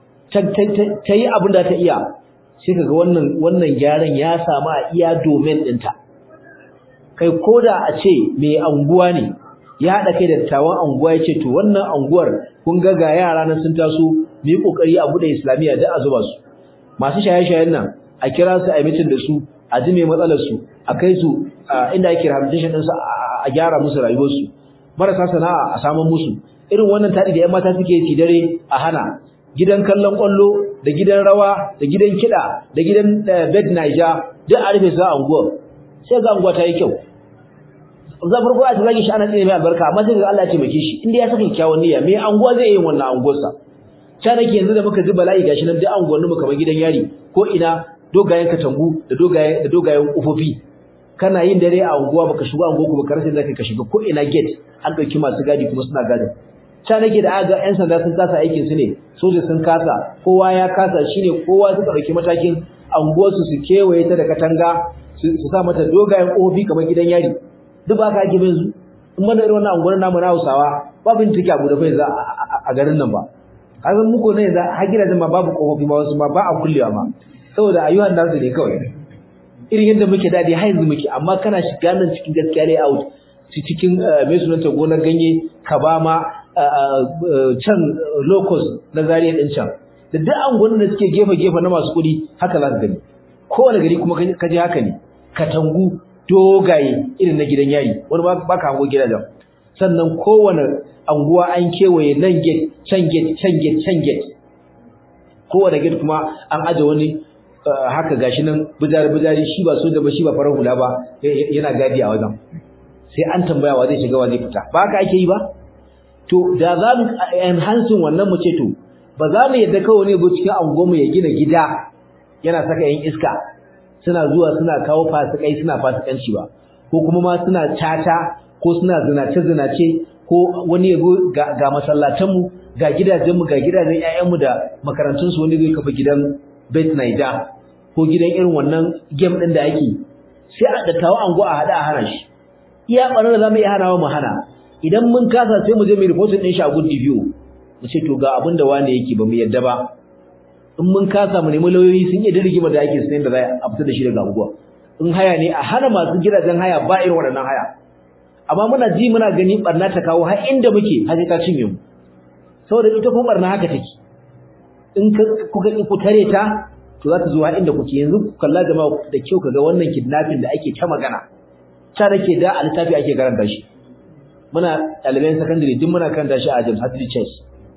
ta yi abin da ta iya sai kaga wannan wannan gyaran ya samu a iya domain ɗinta kai koda a ce mai anguwa ne ya haɗa kai da dattawan anguwa ya ce to wannan anguwar kun ga ga yara nan sun taso mu yi ƙoƙari a buɗe islamiyya da a zuba su masu shaye-shayen nan a kira su a mitin da su a ji mai matsalar su a kai su inda ake rehabilitation ɗinsu a gyara musu rayuwarsu marasa sana'a a samun musu irin wannan taɗi da 'yan mata suke yi dare a hana gidan kallon ƙwallo da gidan rawa da gidan kiɗa da gidan bed naija duk a rufe su a unguwar sai ga unguwa ta yi kyau za farko a zage shi ana tsine mai albarka amma sai ga Allah ya taimake shi inda ya saka kyawun niyya me anguwa zai yi wannan anguwarsa ta nake yanzu da muka ji bala'i gashi nan duk anguwanni mu kamar gidan yari ko ina dogayen katangu da dogayen da dogayen kufofi kana yin dare a unguwa baka shiga unguwa kuma karasa zaka ka shiga ko ina gate an dauki masu gadi kuma suna gadin ta nake da aga yan sanda sun kasa aikin su ne soja sun kasa kowa ya kasa shine kowa suka dauki matakin anguwarsu su kewaye ta da katanga su sa mata dogayen kofofi kamar gidan yari duk ba ka ake bin su in mana irin wannan anguwar namu na Hausawa babu in take abu da bai za a garin nan ba kazan muku ne za har gidajen ma babu kofofi ma wasu ma ba a kullewa ma saboda ayyuhan nasu ne kawai irin yadda muke dadi har yanzu muke amma kana shiga nan cikin gaskiya ne out cikin mai sunanta gonar ganye ka ba ma can locus na zariya din can da duk anguwannin da suke gefe gefe na masu kuɗi haka za ka gani kowane gari kuma ka je haka ne katangu dogaye irin na gidan yari wani ba ka hango gidajen sannan kowane anguwa an kewaye nan gate can gate can gate can gate kowane gate kuma an aje wani haka gashi nan bujari bujari shi ba so da ba shi ba farar hula ba yana gadi a wajen sai an tambaya wa zai shiga wa zai fita ba haka ake yi ba to da za mu enhancing wannan mu ce to ba za mu yadda kawai ne go cikin anguwanmu ya gina gida yana saka yan iska suna zuwa suna kawo fasikai suna fasikanci ba ko kuma ma suna tata ko suna zinace zinace ko wani yago ga, ga masallatan mu ga gidajen mu ga gidajen ƴaƴan mu da makarantun su wani zai kafa gidan Bet Naija ko gidan irin wannan game din da ake sai a dattawa anguwa a hada a hana shi iya barar da zamu iya hanawa mu hana idan mun kasa sai mu je mu reporting din shi a good review mu ce to ga abin da wani yake ba mu yadda ba in mun kasa mu nemi lauyoyi sun yi dirgima da ake sanin da za a fita da shi daga unguwa in haya ne a hana masu gidajen haya ba irin waɗannan haya amma muna ji muna gani barna ta kawo har inda muke har ta cinye mu saboda ita kuma barna haka take in kuka ku tare ta to za ta zo har inda kuke yanzu ku kalla jama'a da kyau kaga wannan kidnapping da ake ta magana ta nake da a littafi ake karanta shi muna ɗaliban secondary duk muna karanta shi a James Hadley Chase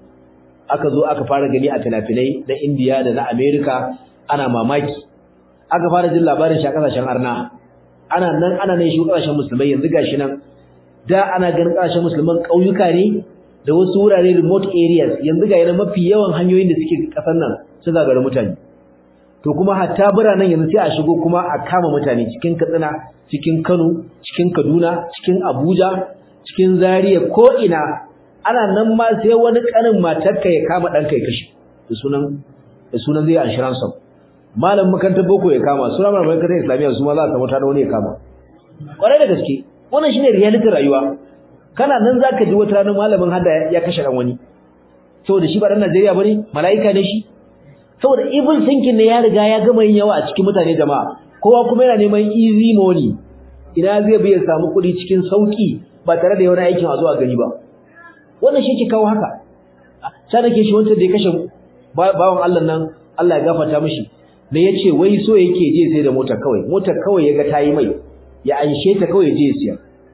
aka zo aka fara gani a finafinai na India da na America ana mamaki aka fara jin labarin shi a kasashen arna ana nan ana nan shi kasashen musulmai yanzu gashi nan da ana ganin kasashen musulman kauyuka ne da wasu wurare remote areas yanzu ga yana mafi yawan hanyoyin da suke kasar nan su zagara mutane to kuma hatta biranen yanzu sai a shigo kuma a kama mutane cikin Katsina cikin Kano cikin Kaduna cikin Abuja cikin Zaria ko ina ana nan ma sai wani kanin matarka ya kama danka ya kashe da sunan da sunan zai anshiran sa malam makarantar boko ya kama suna malam makarantar islamiyya su ma za ta mutane wani ya kama kwarai da gaske wannan shine reality rayuwa kana nan zaka ji wata ranar malamin hada ya kashe dan wani saboda shi ba dan Najeriya bane malaika ne shi saboda evil thinking ne ya riga ya gama yin yawa a cikin mutane jama'a kowa kuma yana neman easy money ina zai bi ya samu kuɗi cikin sauki ba tare da wani aikin a zuwa gani ba wannan shi ke kawo haka sai nake shi wancan da ya kashe bawan Allah nan Allah ya gafarta mishi da yace wai so yake je sai da mota kawai mota kawai yaga tayi mai ya anshe ta kawai je ya siya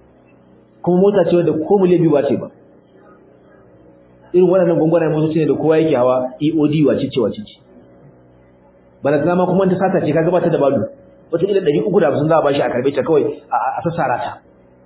kuma mota ce wanda ko mu lebi ba ce ba irin waɗannan gwangwanayen motoci ne da kowa yake hawa EOD wace ce wace ce bana zama kuma ta sata ce kaga ba ta da balu wata ila 350 za a bashi a karbe ta kawai a sassara ta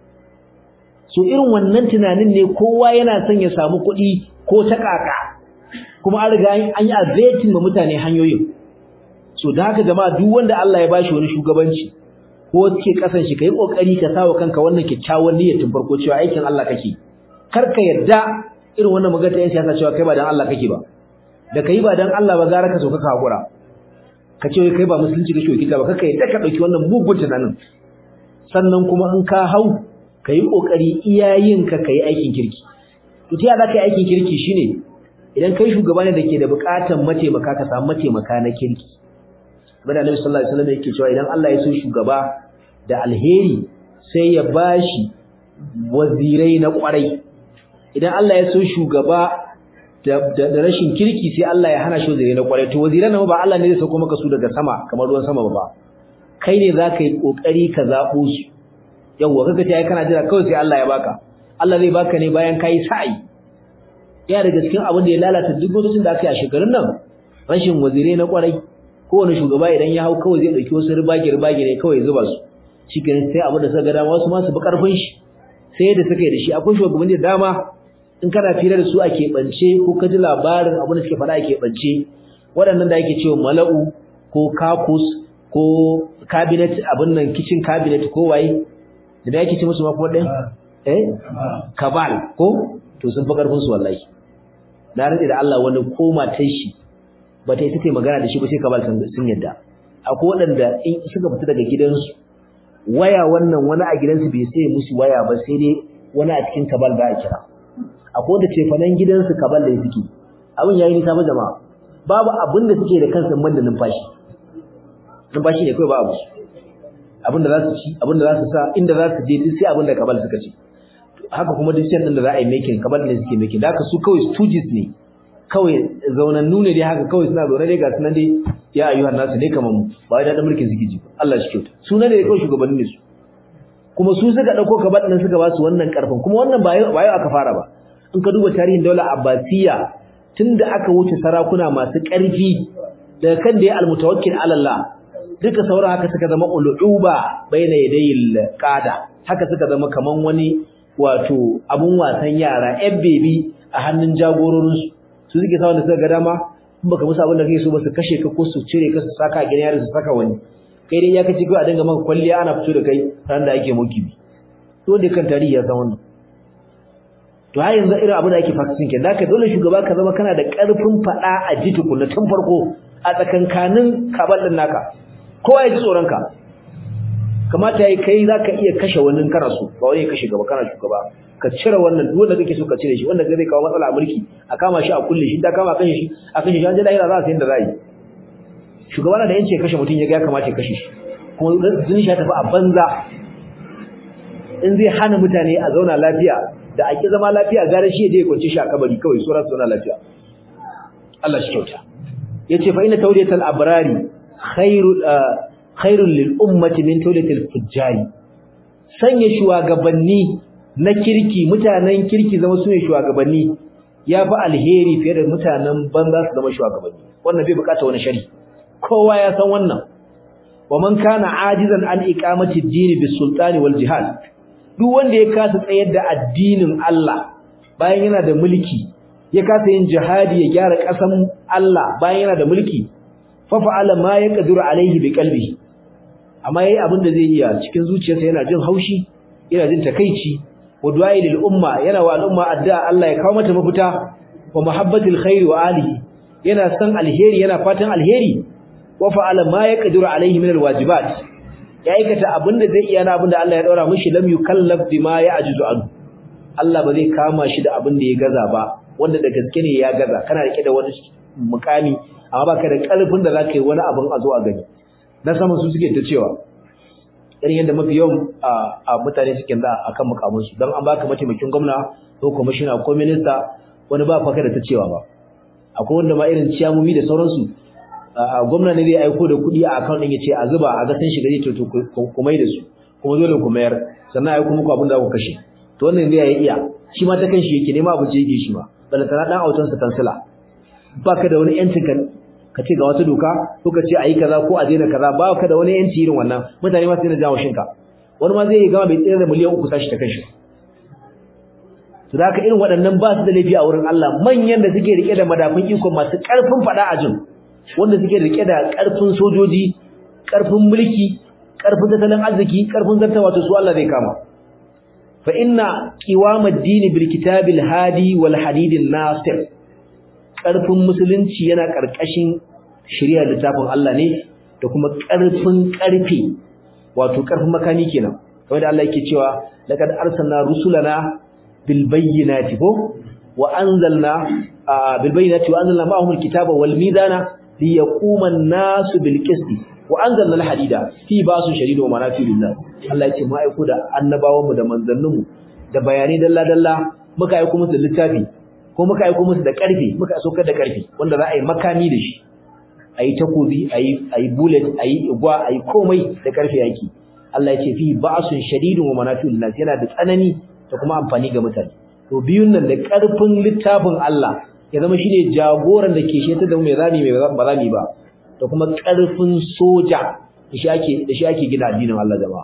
so irin wannan tunanin ne kowa yana son ya samu kuɗi ko ta kaka kuma an riga an yi abating ma mutane hanyoyin so da haka jama'a duk wanda Allah ya bashi wani shugabanci ko suke kasan shi kai kokari ka sawa kanka wannan kyakkyawan niyyar tun farko cewa aikin Allah kake kar ka yarda irin wannan magana ta yan siyasa cewa kai ba dan Allah kake ba da kai ba dan Allah ba gara ka so ka hakura ka ce kai ba musulunci kake wakilta ba kaka yadda ka dauki wannan mugun tunanin sannan kuma in ka hau kai kokari iyayen ka kai aikin kirki to ta za ka yi aikin kirki shine idan kai shugaba ne dake da bukatan mataimaka ka samu mataimaka na kirki bada Annabi sallallahu alaihi wasallam yake cewa idan Allah ya so shugaba da alheri sai ya bashi wazirai na kwarai idan Allah ya so shugaba da rashin kirki sai Allah ya hana shi wazirai na kwarai to waziran nan ba Allah ne zai sauko maka su daga sama kamar ruwan sama ba kai ne zaka yi kokari ka zabo su yawa kaga ta kana jira kawai sai Allah ya baka Allah zai baka ne bayan kai sa'i ya daga cikin abin da ya lalata duk lokacin da aka yi a shekarun nan rashin wazirai na kwarai kowane shugaba idan ya hau kawai zai dauki wasu ribage ribage ne kawai ya zuba su shikenan sai abin da suka ga dama wasu ma su bi karfin shi sai da suka yi da shi akwai shugabanni da dama in kana fira da su a keɓance ko ka ji labarin abin da suke faɗa a keɓance waɗannan da ake cewa mala'u ko kakus ko cabinet abin nan kitchen cabinet ko waye da yake ce musu ma kuma ɗin eh kabal ko to sun fi ƙarfin su wallahi na rade da Allah wani ko matar shi ba ta yi take magana da shi ba sai kabal sun yadda akwai waɗanda in suka fita daga gidansu waya wannan wani a gidansu bai sai musu waya ba sai dai wani a cikin kabal ba a kira akwai wanda cefanen gidansu kabal da suke abin yayi nisa ba jama'a babu abin da suke da kansu man da numfashi numfashi ne kawai ba abu abin da za su ci abin da za su sa inda za su je duk sai abin da kabal suka ci haka kuma duk sai din da za a yi making kabal ne suke making da haka su kawai stooges ne kawai zaunannu ne dai haka kawai suna zaune dai ga sunan dai ya ayyuhan nasu ne kamar mu ba wai da mulkin suke ji Allah shi kyauta suna ne kawai shugabanni ne su kuma su suka dauko kabal din suka ba su wannan karfin kuma wannan ba yau aka fara ba in ka duba tarihin daular abbasiya tunda aka wuce sarakuna masu ƙarfi daga kan da ya almutawakkil ala Allah duka sauran haka suka zama uluba baina yadayil qada haka suka zama kaman wani wato abun wasan yara yan bebi a hannun jagororin su su suke sawa da suka ga dama in baka musu abin da kake so ba su kashe ka ko su cire ka su saka a gidan yari su saka wani kai dai ya kace kai a dinga maka kwalliya ana fito da kai ran da ake mukibi to da kan tarihi ya san wannan to har yanzu irin abin da ake practicing ke da ka dole shugaba ka zama kana da ƙarfin faɗa a ji tukunna tun farko a tsakankanin kabal din naka kowa ya ji tsoron ka kamata yayi kai zaka iya kashe wani kana so ba wani ya kashe gaba kana shugaba ka cire wannan duk wanda kake so ka cire shi wanda zai kawo matsala a mulki a kama shi a kulle shi da kama kashe shi a kashe shi an je lahira za a san da za yi shugaba na da yanci ya kashe mutum ya ga ya kamata ya kashe shi kuma zuni shi ta tafi a banza in zai hana mutane a zauna lafiya da ake zama lafiya gare shi je ya kwance shi a kabari kawai sauran su zauna lafiya Allah shi kyauta yace fa inna tawliyatal abrari khairul khairul lil ummati min tawliyatil fujjari sanya shugabanni na kirki mutanen kirki zama su ne shugabanni yafi alheri fiye da mutanen banza su zama shugabanni wannan bai bukata wani shari kowa ya san wannan wa man kana ajizan an iqamati ad-din bis sultani wal jihad duk wanda ya kasa tsayar da addinin Allah bayan yana da mulki ya kasa yin jihadi ya gyara ƙasan Allah bayan yana da mulki fa fa'ala ma yaqdiru alaihi bi qalbihi amma yayi abin da zai iya cikin zuciyarsa yana jin haushi yana jin takeici wa du'ai lil umma yana wa al'umma addu'a Allah ya kawo mata mafita wa muhabbatil khairi wa alihi yana san alheri yana fatan alheri wa fa'ala ma yaqdiru alaihi min alwajibat ya aikata abinda zai iya na abinda Allah ya daura mishi lam yukallaf bima ya'jizu an Allah ba zai kama shi da abinda ya gaza ba wanda da gaske ne ya gaza kana rike da wani mukami amma baka da kalfin da zaka yi wani abin a zo a gani na sama su suke ta cewa irin yadda mafi yawan a mutane suke da akan mukamin su dan an baka mataimakin gwamna ko commissioner ko minister wani ba faka da ta cewa ba akwai wanda ma irin ciyamomi da sauransu gwamna ne zai aiko da kuɗi a account ɗin ya ce a zuba a ga sun shiga zai to ku mai da su kuma dole ku mayar sannan aiko muku abin da ku kashe to wannan zai yi iya shi ma ta kan shi yake nema abinci yake shi ma bala tana dan autan sa kansila baka da wani yancin kan ka ce ga wata doka ko ka ce ayi kaza ko a daina kaza ba ka da wani yanci irin wannan mutane ma sai na jawo shinka wani ma zai yi gama bai tsere da miliyan uku sashi ta kanshi to da haka irin waɗannan ba su da laifi a wurin Allah manyan da suke rike da madafin iko masu ƙarfin faɗa a jin wanda suke rike da karfin sojoji karfin mulki karfin tattalin arziki karfin zartawa to su Allah zai kama fa inna qiwamad din bil kitabil hadi wal hadidin nasir karfin musulunci yana karkashin shari'ar littafin Allah ne da kuma karfin karfi wato karfin makami kenan kamar da Allah yake cewa laqad arsalna rusulana bil bayyinati ko wa anzalna bil bayyinati wa anzalna ma'ahum al kitaba wal mizana liyaquma an-nasu bil qisti wa anzalna al hadida fi basu shadidu wa manafi lillah Allah ya ce mu aiko da annabawan mu da manzannin mu da bayanai dalla dalla muka aiko musu littafi ko muka aiko musu da karfi muka saukar da karfi wanda za a yi makami da shi ayi takobi ayi ayi bullet ayi igwa ayi komai da karfi yake Allah ya ce fi ba'sun shadidun wa manafi'ul nas yana da tsanani da kuma amfani ga mutane to biyun nan da karfin littafin Allah ya zama shine jagoran da ke sheta da mai zami mai ba zami ba da kuma karfin soja da shi ake da shi ake gina addinin Allah jama'a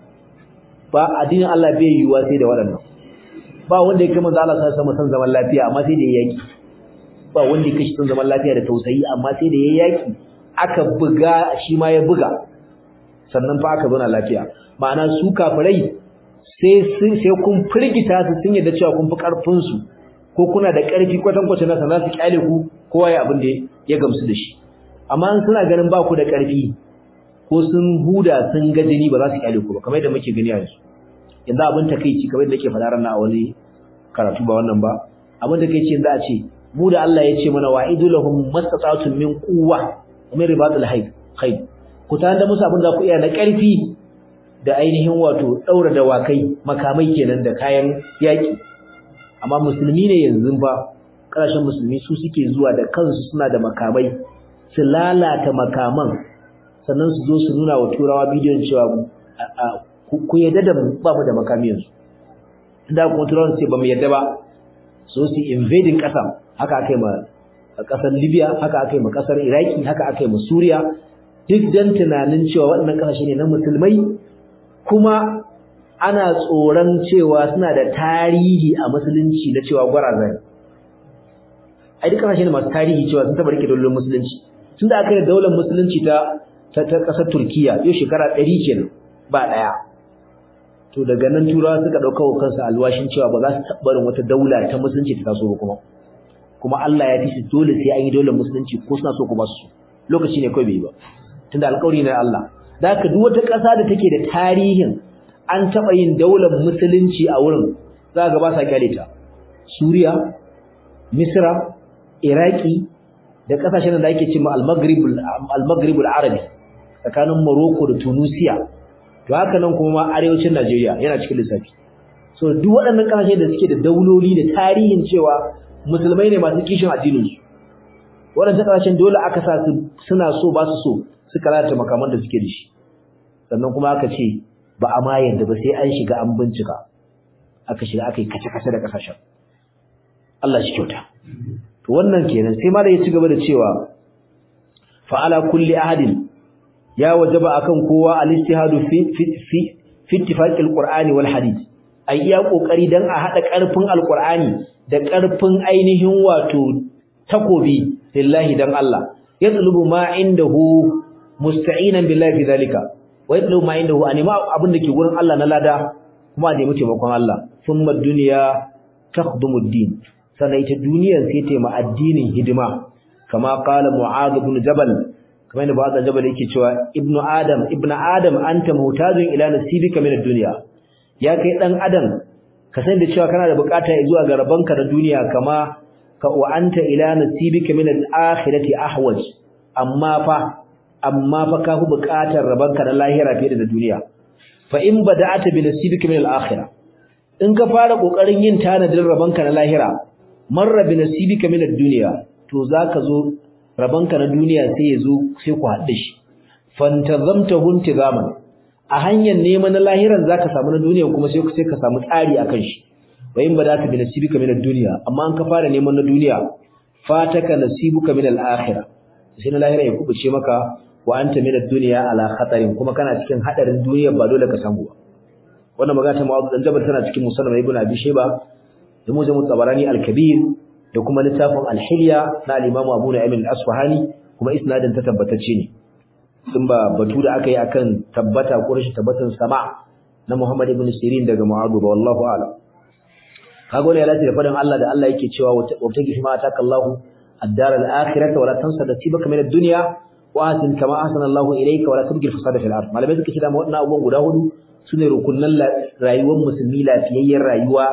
ba addinin Allah bai yiwuwa sai da waɗannan ba wanda ya kai manzo Allah sai sama san zaman lafiya amma sai da yaki ba wanda ya kashi san zaman lafiya da tausayi amma sai da yaki aka buga shi ma ya buga sannan fa aka zauna lafiya ma'ana su kafirai sai sai kun firgita su sun yadda cewa kun fi karfin su ko kuna da karfi kwatan kwatan nasa za su kyale ku kowa ya abin da ya gamsu da shi amma in suna ganin ba ku da karfi ko sun huda sun ga jini ba za su kyale ku ba kamar yadda muke gani a yanzu yanzu abin takeici kamar yadda nake faɗa ran a wani karatu ba wannan ba abin takeici yanzu a ce mu da Allah ya ce mana wa'idu lahum mastata'tum min quwwa min ribatil hayd khayr ku tare da musu abin da ku iya na ƙarfi da ainihin wato daura dawakai makamai kenan da kayan yaki amma musulmi ne yanzu ba kasashen musulmi su suke zuwa da kansu suna da makamai su lalata makaman sannan su zo su nuna wa turawa bidiyon cewa ku yadda da ba mu da makami yanzu inda kuma turawa ce ba mu yadda ba so su invading ƙasa haka aka yi ma ƙasar libya haka aka yi ma ƙasar iraki haka aka yi ma suriya duk dan tunanin cewa waɗannan ƙasashe ne na musulmai kuma ana tsoron cewa suna da tarihi a musulunci na cewa gwarazai ai duk ƙasashe ne masu tarihi cewa sun taɓa rike daular musulunci tun da aka yi daular musulunci ta ta ƙasar turkiya yau shekara ɗari kenan ba ɗaya to daga nan turawa suka ɗauka wa kansu alwashin cewa ba za su taɓa barin wata daula ta musulunci ta taso ba kuma kuma Allah ya tishi dole sai an yi daular musulunci ko suna so ko ba su lokaci ne kawai bai ba tunda alƙawari ne Allah da haka duk wata ƙasa da take da tarihin an taɓa yin daular musulunci a wurin za ga ba sa kyale ta Suriya Misra Iraki da ƙasashen da ake cewa al-Maghrib al-Maghrib al-Arabi tsakanin Morocco da Tunisia to haka nan kuma arewacin Najeriya yana cikin lissafi so duk waɗannan ƙasashe da suke da dauloli da tarihin cewa musulmai ne masu kishin addinin su waɗannan ƙasashen dole aka sa su suna so ba su so suka lalata makaman da suke da shi sannan kuma aka ce ba a ma yadda ba sai an shiga an bincika aka shiga aka yi kace-kace da ƙasashen Allah shi kyauta to wannan kenan sai malai ya ci gaba da cewa fa ala kulli ahadin ya wajaba akan kowa al-ijtihadu fi fi fi fi ittifaqil qur'ani wal hadith ai iya kokari dan a hada karfin alqur'ani da karfin ainihin wato takobi lillahi dan Allah yatlubu ma indahu musta'inan billahi fi zalika wa yatlubu ma indahu anima abin da ke gurin Allah na lada kuma da muke bakon Allah thumma dunya takhdumu ad-din sannan ita duniyar sai ta ma addinin hidima kama qala mu'adh ibn jabal kamar da ba'da jabal yake cewa ibnu adam ibnu adam anta muhtajun ila nasibika min ad-dunya ya kai dan adam ka san da cewa kana da bukata zuwa ga rabanka na duniya kama ka wa anta ila nasibika min al-akhirati ahwaj amma fa amma fa ka fi bukatar rabanka na lahira fiye da duniya fa in bada'ata bi nasibika min al-akhirah in ka fara kokarin yin tanadin rabanka na lahira marra bi nasibika min ad-dunya to zaka zo rabanka na duniya sai ya zo sai ku haɗe shi fantazamtahu intizaman a hanyar neman na lahiran zaka samu na duniya kuma sai sai ka samu tsari akan shi wayin ba za ka bi nasibika min ad-dunya amma an ka fara neman na duniya fataka nasibuka min al-akhirah sai na lahira ya kubuce maka wa anta min ad-dunya ala khatarin kuma kana cikin hadarin duniya ba dole ka samu ba wannan magana ta Mu'adh dan Jabal tana cikin Musannad Ibn Abi Shayba da Mujam Tabarani al-Kabir da kuma littafin al-Hilya na al-Imam Abu Nu'aym al-Asfahani kuma isnadin ta tabbatacce ne sun ba batu da aka yi akan tabbata ko rashin tabbatan sama na Muhammad ibn Sirin daga Mu'adh ba wallahu a'lam kaga wannan ya lati da faɗin Allah da Allah yake cewa wata gishi ma ataka Allahu ad-dar al-akhirata wala tansa nasibaka min ad-dunya wa atin kama ahsana Allahu ilayka wala tabghi fasada fil ard malamai suka ce da wannan abubuwan guda hudu sune rukunnan rayuwar musulmi lafiyayyen rayuwa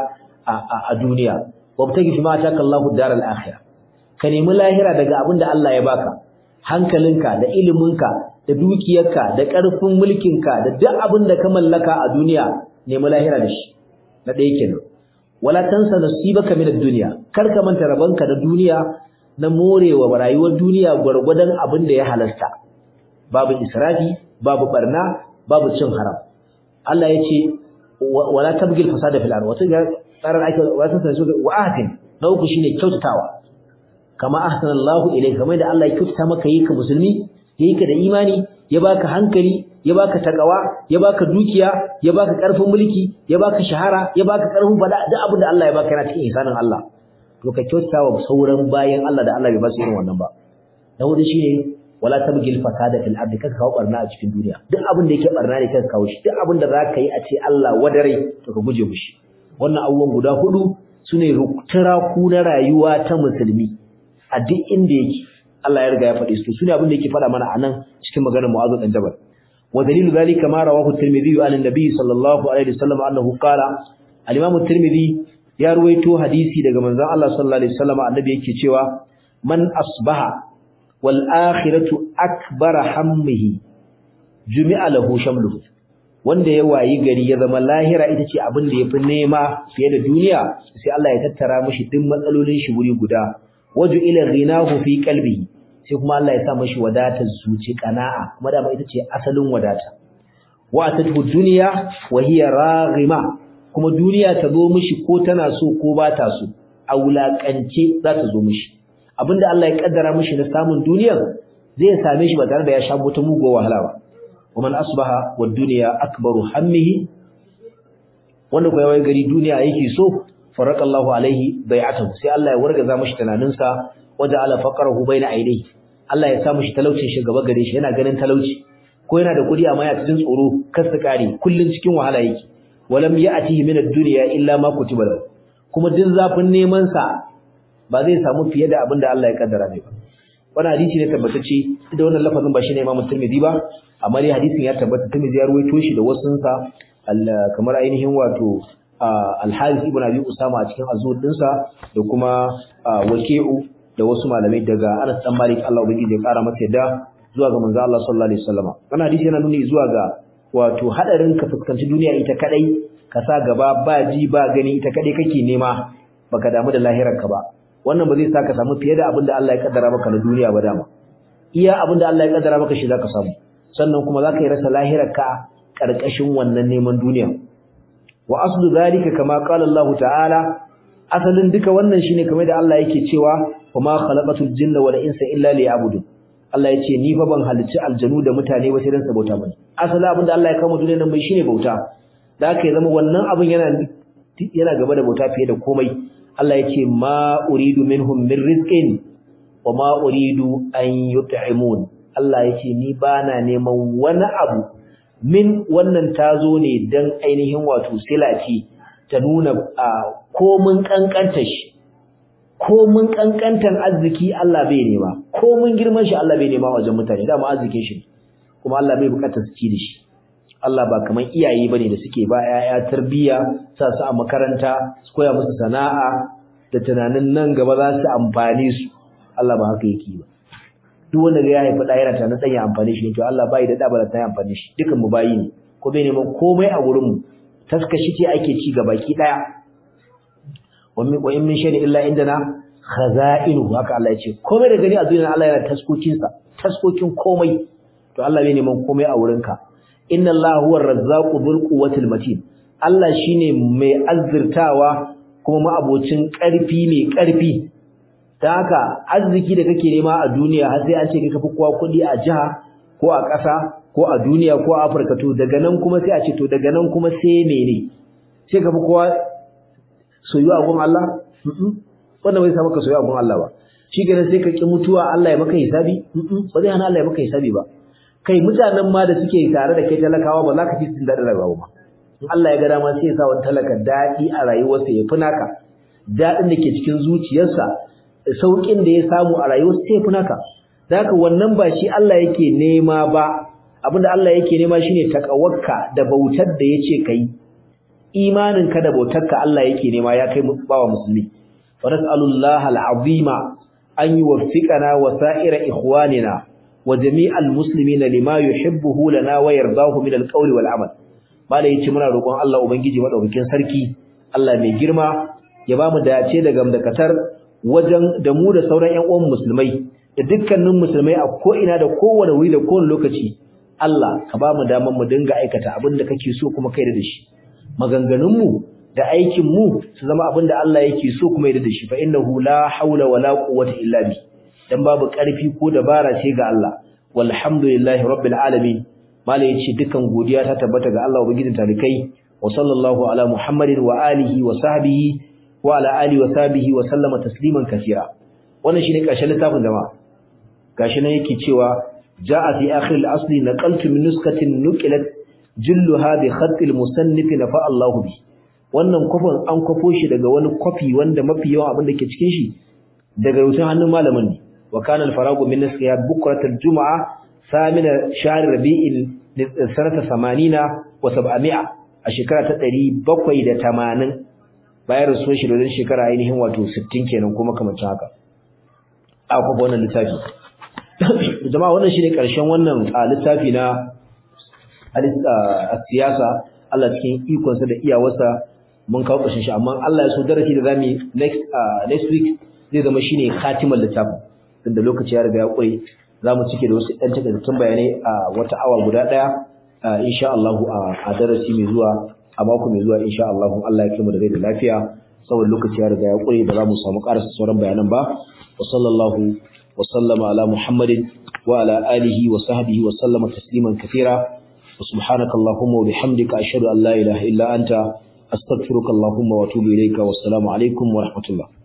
a duniya wata gishi ma ataka Allahu ad-dar al-akhirah ka nemi lahira daga abin da Allah ya baka hankalinka da iliminka da dukiyarka da ƙarfin mulkinka da duk abin da ka mallaka a duniya nemi lahira da shi na ɗaya kenan wala tansa nasibaka min ad-dunya kar ka manta rabanka da duniya na morewa rayuwar duniya gwargwadon abin da ya halasta babu israfi babu barna babu cin haram Allah ya ce wala tabgil fasada fil ard wata tsarar ake wata tansa wa atin na uku shine kyautatawa kama ahsana Allahu ilayka kamar da Allah ya kyautata maka yi ka musulmi yayi ka da imani ya baka hankali ya baka takawa ya baka dukiya ya baka karfin mulki ya baka shahara ya baka karfin fada duk abin da Allah ya baka yana cikin ihsanin Allah to ka kyautata wa sauran bayan Allah da Allah bai ba su irin wannan ba na hudu shine wala tabgil fasada fil ardi kaka kawo barna a cikin duniya duk abin da yake barna ne kaka kawo shi duk abin da zaka yi a ce Allah wadare to ka guje mushi wannan abubuwan guda hudu sune ku na rayuwa ta musulmi a duk inda yake Allah ya riga ya faɗi su sune abin da yake faɗa mana anan cikin maganar Mu'adh dan Jabal wa dalilu zalika ma rawahu at-Tirmidhi an an-nabi sallallahu alaihi wasallam annahu qala al-Imam at-Tirmidhi ya ruwaito hadisi daga manzon Allah sallallahu alaihi wasallam annabi yake cewa man asbaha wal akhiratu akbar hammihi jumi'a lahu shamluhu wanda ya wayi gari ya zama lahira ita ce abin da yafi nema fiye da duniya sai Allah ya tattara mishi duk matsalolin shi wuri guda waju ila ghinahu fi qalbi sai kuma Allah ya sa mishi wadatar zuci qana'a kuma da ita ce asalin wadata wa atatu dunya wa hiya raghima kuma duniya ta zo mishi ko tana so ko ba ta so a wulakance za ta zo mishi abinda Allah ya kaddara mishi na samun duniyar zai same shi ba tare da ya sha wata mugo wahala ba ومن أصبح والدنيا أكبر همه wanda kuwa yawan gari duniya yake so faraka Allah alaihi bai'atahu sai Allah ya wargaza mishi tunaninsa waja ala faqrahu baina ainihi Allah ya sa mishi talaucin shi gaba gare shi yana ganin talauci ko yana da kudi amma ya cikin tsoro kar su kare kullun cikin wahala yake walam ya'tihi min ad-dunya illa ma kutiba lahu kuma din zafin neman sa ba zai samu fiye da abin da Allah ya kaddara mai ba wannan hadisi ne tabbatacce da wannan lafazin ba shine Imam Tirmidhi ba amma dai hadisin ya tabbata Tirmidhi ya ruwaito shi da wasun sa kamar ainihin wato Al-Harith ibn Abi Usama a cikin azur dinsa da kuma Waqi'u da wasu malamai daga Anas dan Malik Allah ubangiji ya kara masa yadda zuwa ga manzo Allah sallallahu alaihi wasallam wannan hadisi yana nuni zuwa ga wato hadarin ka fuskanci duniya ita kadai ka sa gaba ba ji ba gani ita kadai kake nema baka damu da lahirar ka ba wannan ba zai sa ka samu fiye da abin da Allah ya kaddara maka na duniya ba dama iya abin da Allah ya kaddara maka shi zaka samu sannan kuma zaka yi rasa lahirarka karkashin wannan neman duniya wa aslu zalika kama qala Allah ta'ala asalin duka wannan shine kamar da Allah yake cewa kuma khalaqatul jinna wal insa illa liya'budun Allah yace ni fa ban halicci aljanu da mutane ba sai dan sabota bane asali abin da Allah ya kawo duniyar nan mai shine bauta da haka ya zama wannan abin yana yana gaba da bauta fiye da komai Allah ya ce ma uridu minhum min rizqin wa ma uridu an yut'imun Allah ya ce ni bana neman wani abu min wannan tazo ne dan ainihin wato silati ta nuna komun kankanta shi komun kankantan arziki Allah bai nema komun girman shi Allah bai nema wajen mutane dama arzikin shi kuma Allah bai bukatar su ci da shi Allah ba kaman iyaye bane da suke ba yaya tarbiyya sa su a makaranta su koya musu sana'a da tunanin nan gaba za su amfane su Allah ba haka yake ba duk wanda ya haifi da yana tunanin dan ya amfane shi to Allah bai da da ba ta amfane shi dukan mu bayi ne ko bai neman komai a gurin mu taskashi ce ake ci ga baki daya wa in min shay'in illa indana khaza'inu haka Allah ya ce komai da gani a duniya Allah yana taskokin sa taskokin komai to Allah bai neman komai a wurinka inna Allah huwa ar-razzaqu dhul quwwatil matin Allah shine mai azzirtawa kuma ma'abocin ƙarfi mai ƙarfi ta haka arziki da kake nema a duniya har sai an ce kai kafi kowa kuɗi a jiha ko a ƙasa ko a duniya ko a Afirka to daga nan kuma sai a ce to daga nan kuma sai mene sai kafi kowa soyuwa a gun Allah wannan bai sa maka soyuwa a gun Allah ba shi ganin sai ka ki mutuwa Allah ya maka hisabi ba zai hana Allah ya maka hisabi ba kai mutanen ma da suke tare da kai talakawa ba za ka ci sun daɗin rayuwa ba in Allah ya ga dama sai ya sa wani talaka daɗi a rayuwarsa ya fi naka daɗin da ke cikin zuciyarsa sauƙin da ya samu a rayuwarsa sai ya fi naka da haka wannan ba shi Allah yake nema ba abinda Allah yake nema shine takawarka da bautar da yace kai imaninka da bautarka Allah yake nema ya kai bawa musulmi wa nas'alullaha al'azima an yuwaffiqana wa sa'ira ikhwanina wa jami'al muslimina lima yuhibbuhu lana wa yardahu min al-qawli wal amal bala yace muna roƙon Allah ubangiji madaukakin sarki Allah mai girma ya bamu dace da gamdakatar wajen da mu da sauran ƴan uwan musulmai da dukkanin musulmai a ko ina da kowane wuri da kowane lokaci Allah ka bamu daman mu dinga aikata abin da kake so kuma kai da shi maganganun mu da aikin mu su zama abin da Allah yake so kuma yarda da shi fa innahu la haula wala quwwata illa bi dan babu ƙarfi ko dabara ce ga Allah walhamdulillahi rabbil alamin mala yace dukan godiya ta tabbata ga Allah ubangijin talikai wa sallallahu ala muhammadin wa alihi wa sahbihi wa ala alihi wa sahbihi wa sallama tasliman kaseera wannan shine ƙarshen littafin jama'a gashi nan yake cewa jaa fi akhir al-asli naqaltu min nuskatin nuqilat julluha bi khatt al-musannif nafa Allahu bi wannan kofin an kofo shi daga wani kofi wanda mafi yawan abin da ke cikin shi daga rutun hannun malamin ne wa kana al-faragu min nasiha bukrat al-jum'a samina shahr rabi'il sanata 80 wa 700 a shekara ta 780 bayan rasuwar shi da shekara ainihin wato 60 kenan kuma kamar haka a kuma wannan littafi jama'a wannan shine karshen wannan littafi na siyasa Allah cikin ikonsa da iyawarsa mun kawo ƙarshen shi amma Allah ya so darasi da zamu next next week zai zama shine khatimar littafin tunda lokaci ya riga ya kure zamu cike da wasu ɗan takaitattun bayanai a wata awa guda ɗaya insha Allah a darasi mai zuwa a mako mai zuwa insha Allah Allah ya kai mu da rai da lafiya saboda lokaci ya riga ya kure ba za mu samu ƙarasa sauran bayanan ba wa sallallahu wa sallama ala muhammadin wa ala alihi wa sahbihi wa sallama tasliman kathira wa subhanaka allahumma wa bihamdika ashhadu an la ilaha illa anta astaghfiruka allahumma wa atubu ilayka wassalamu alaikum wa rahmatullah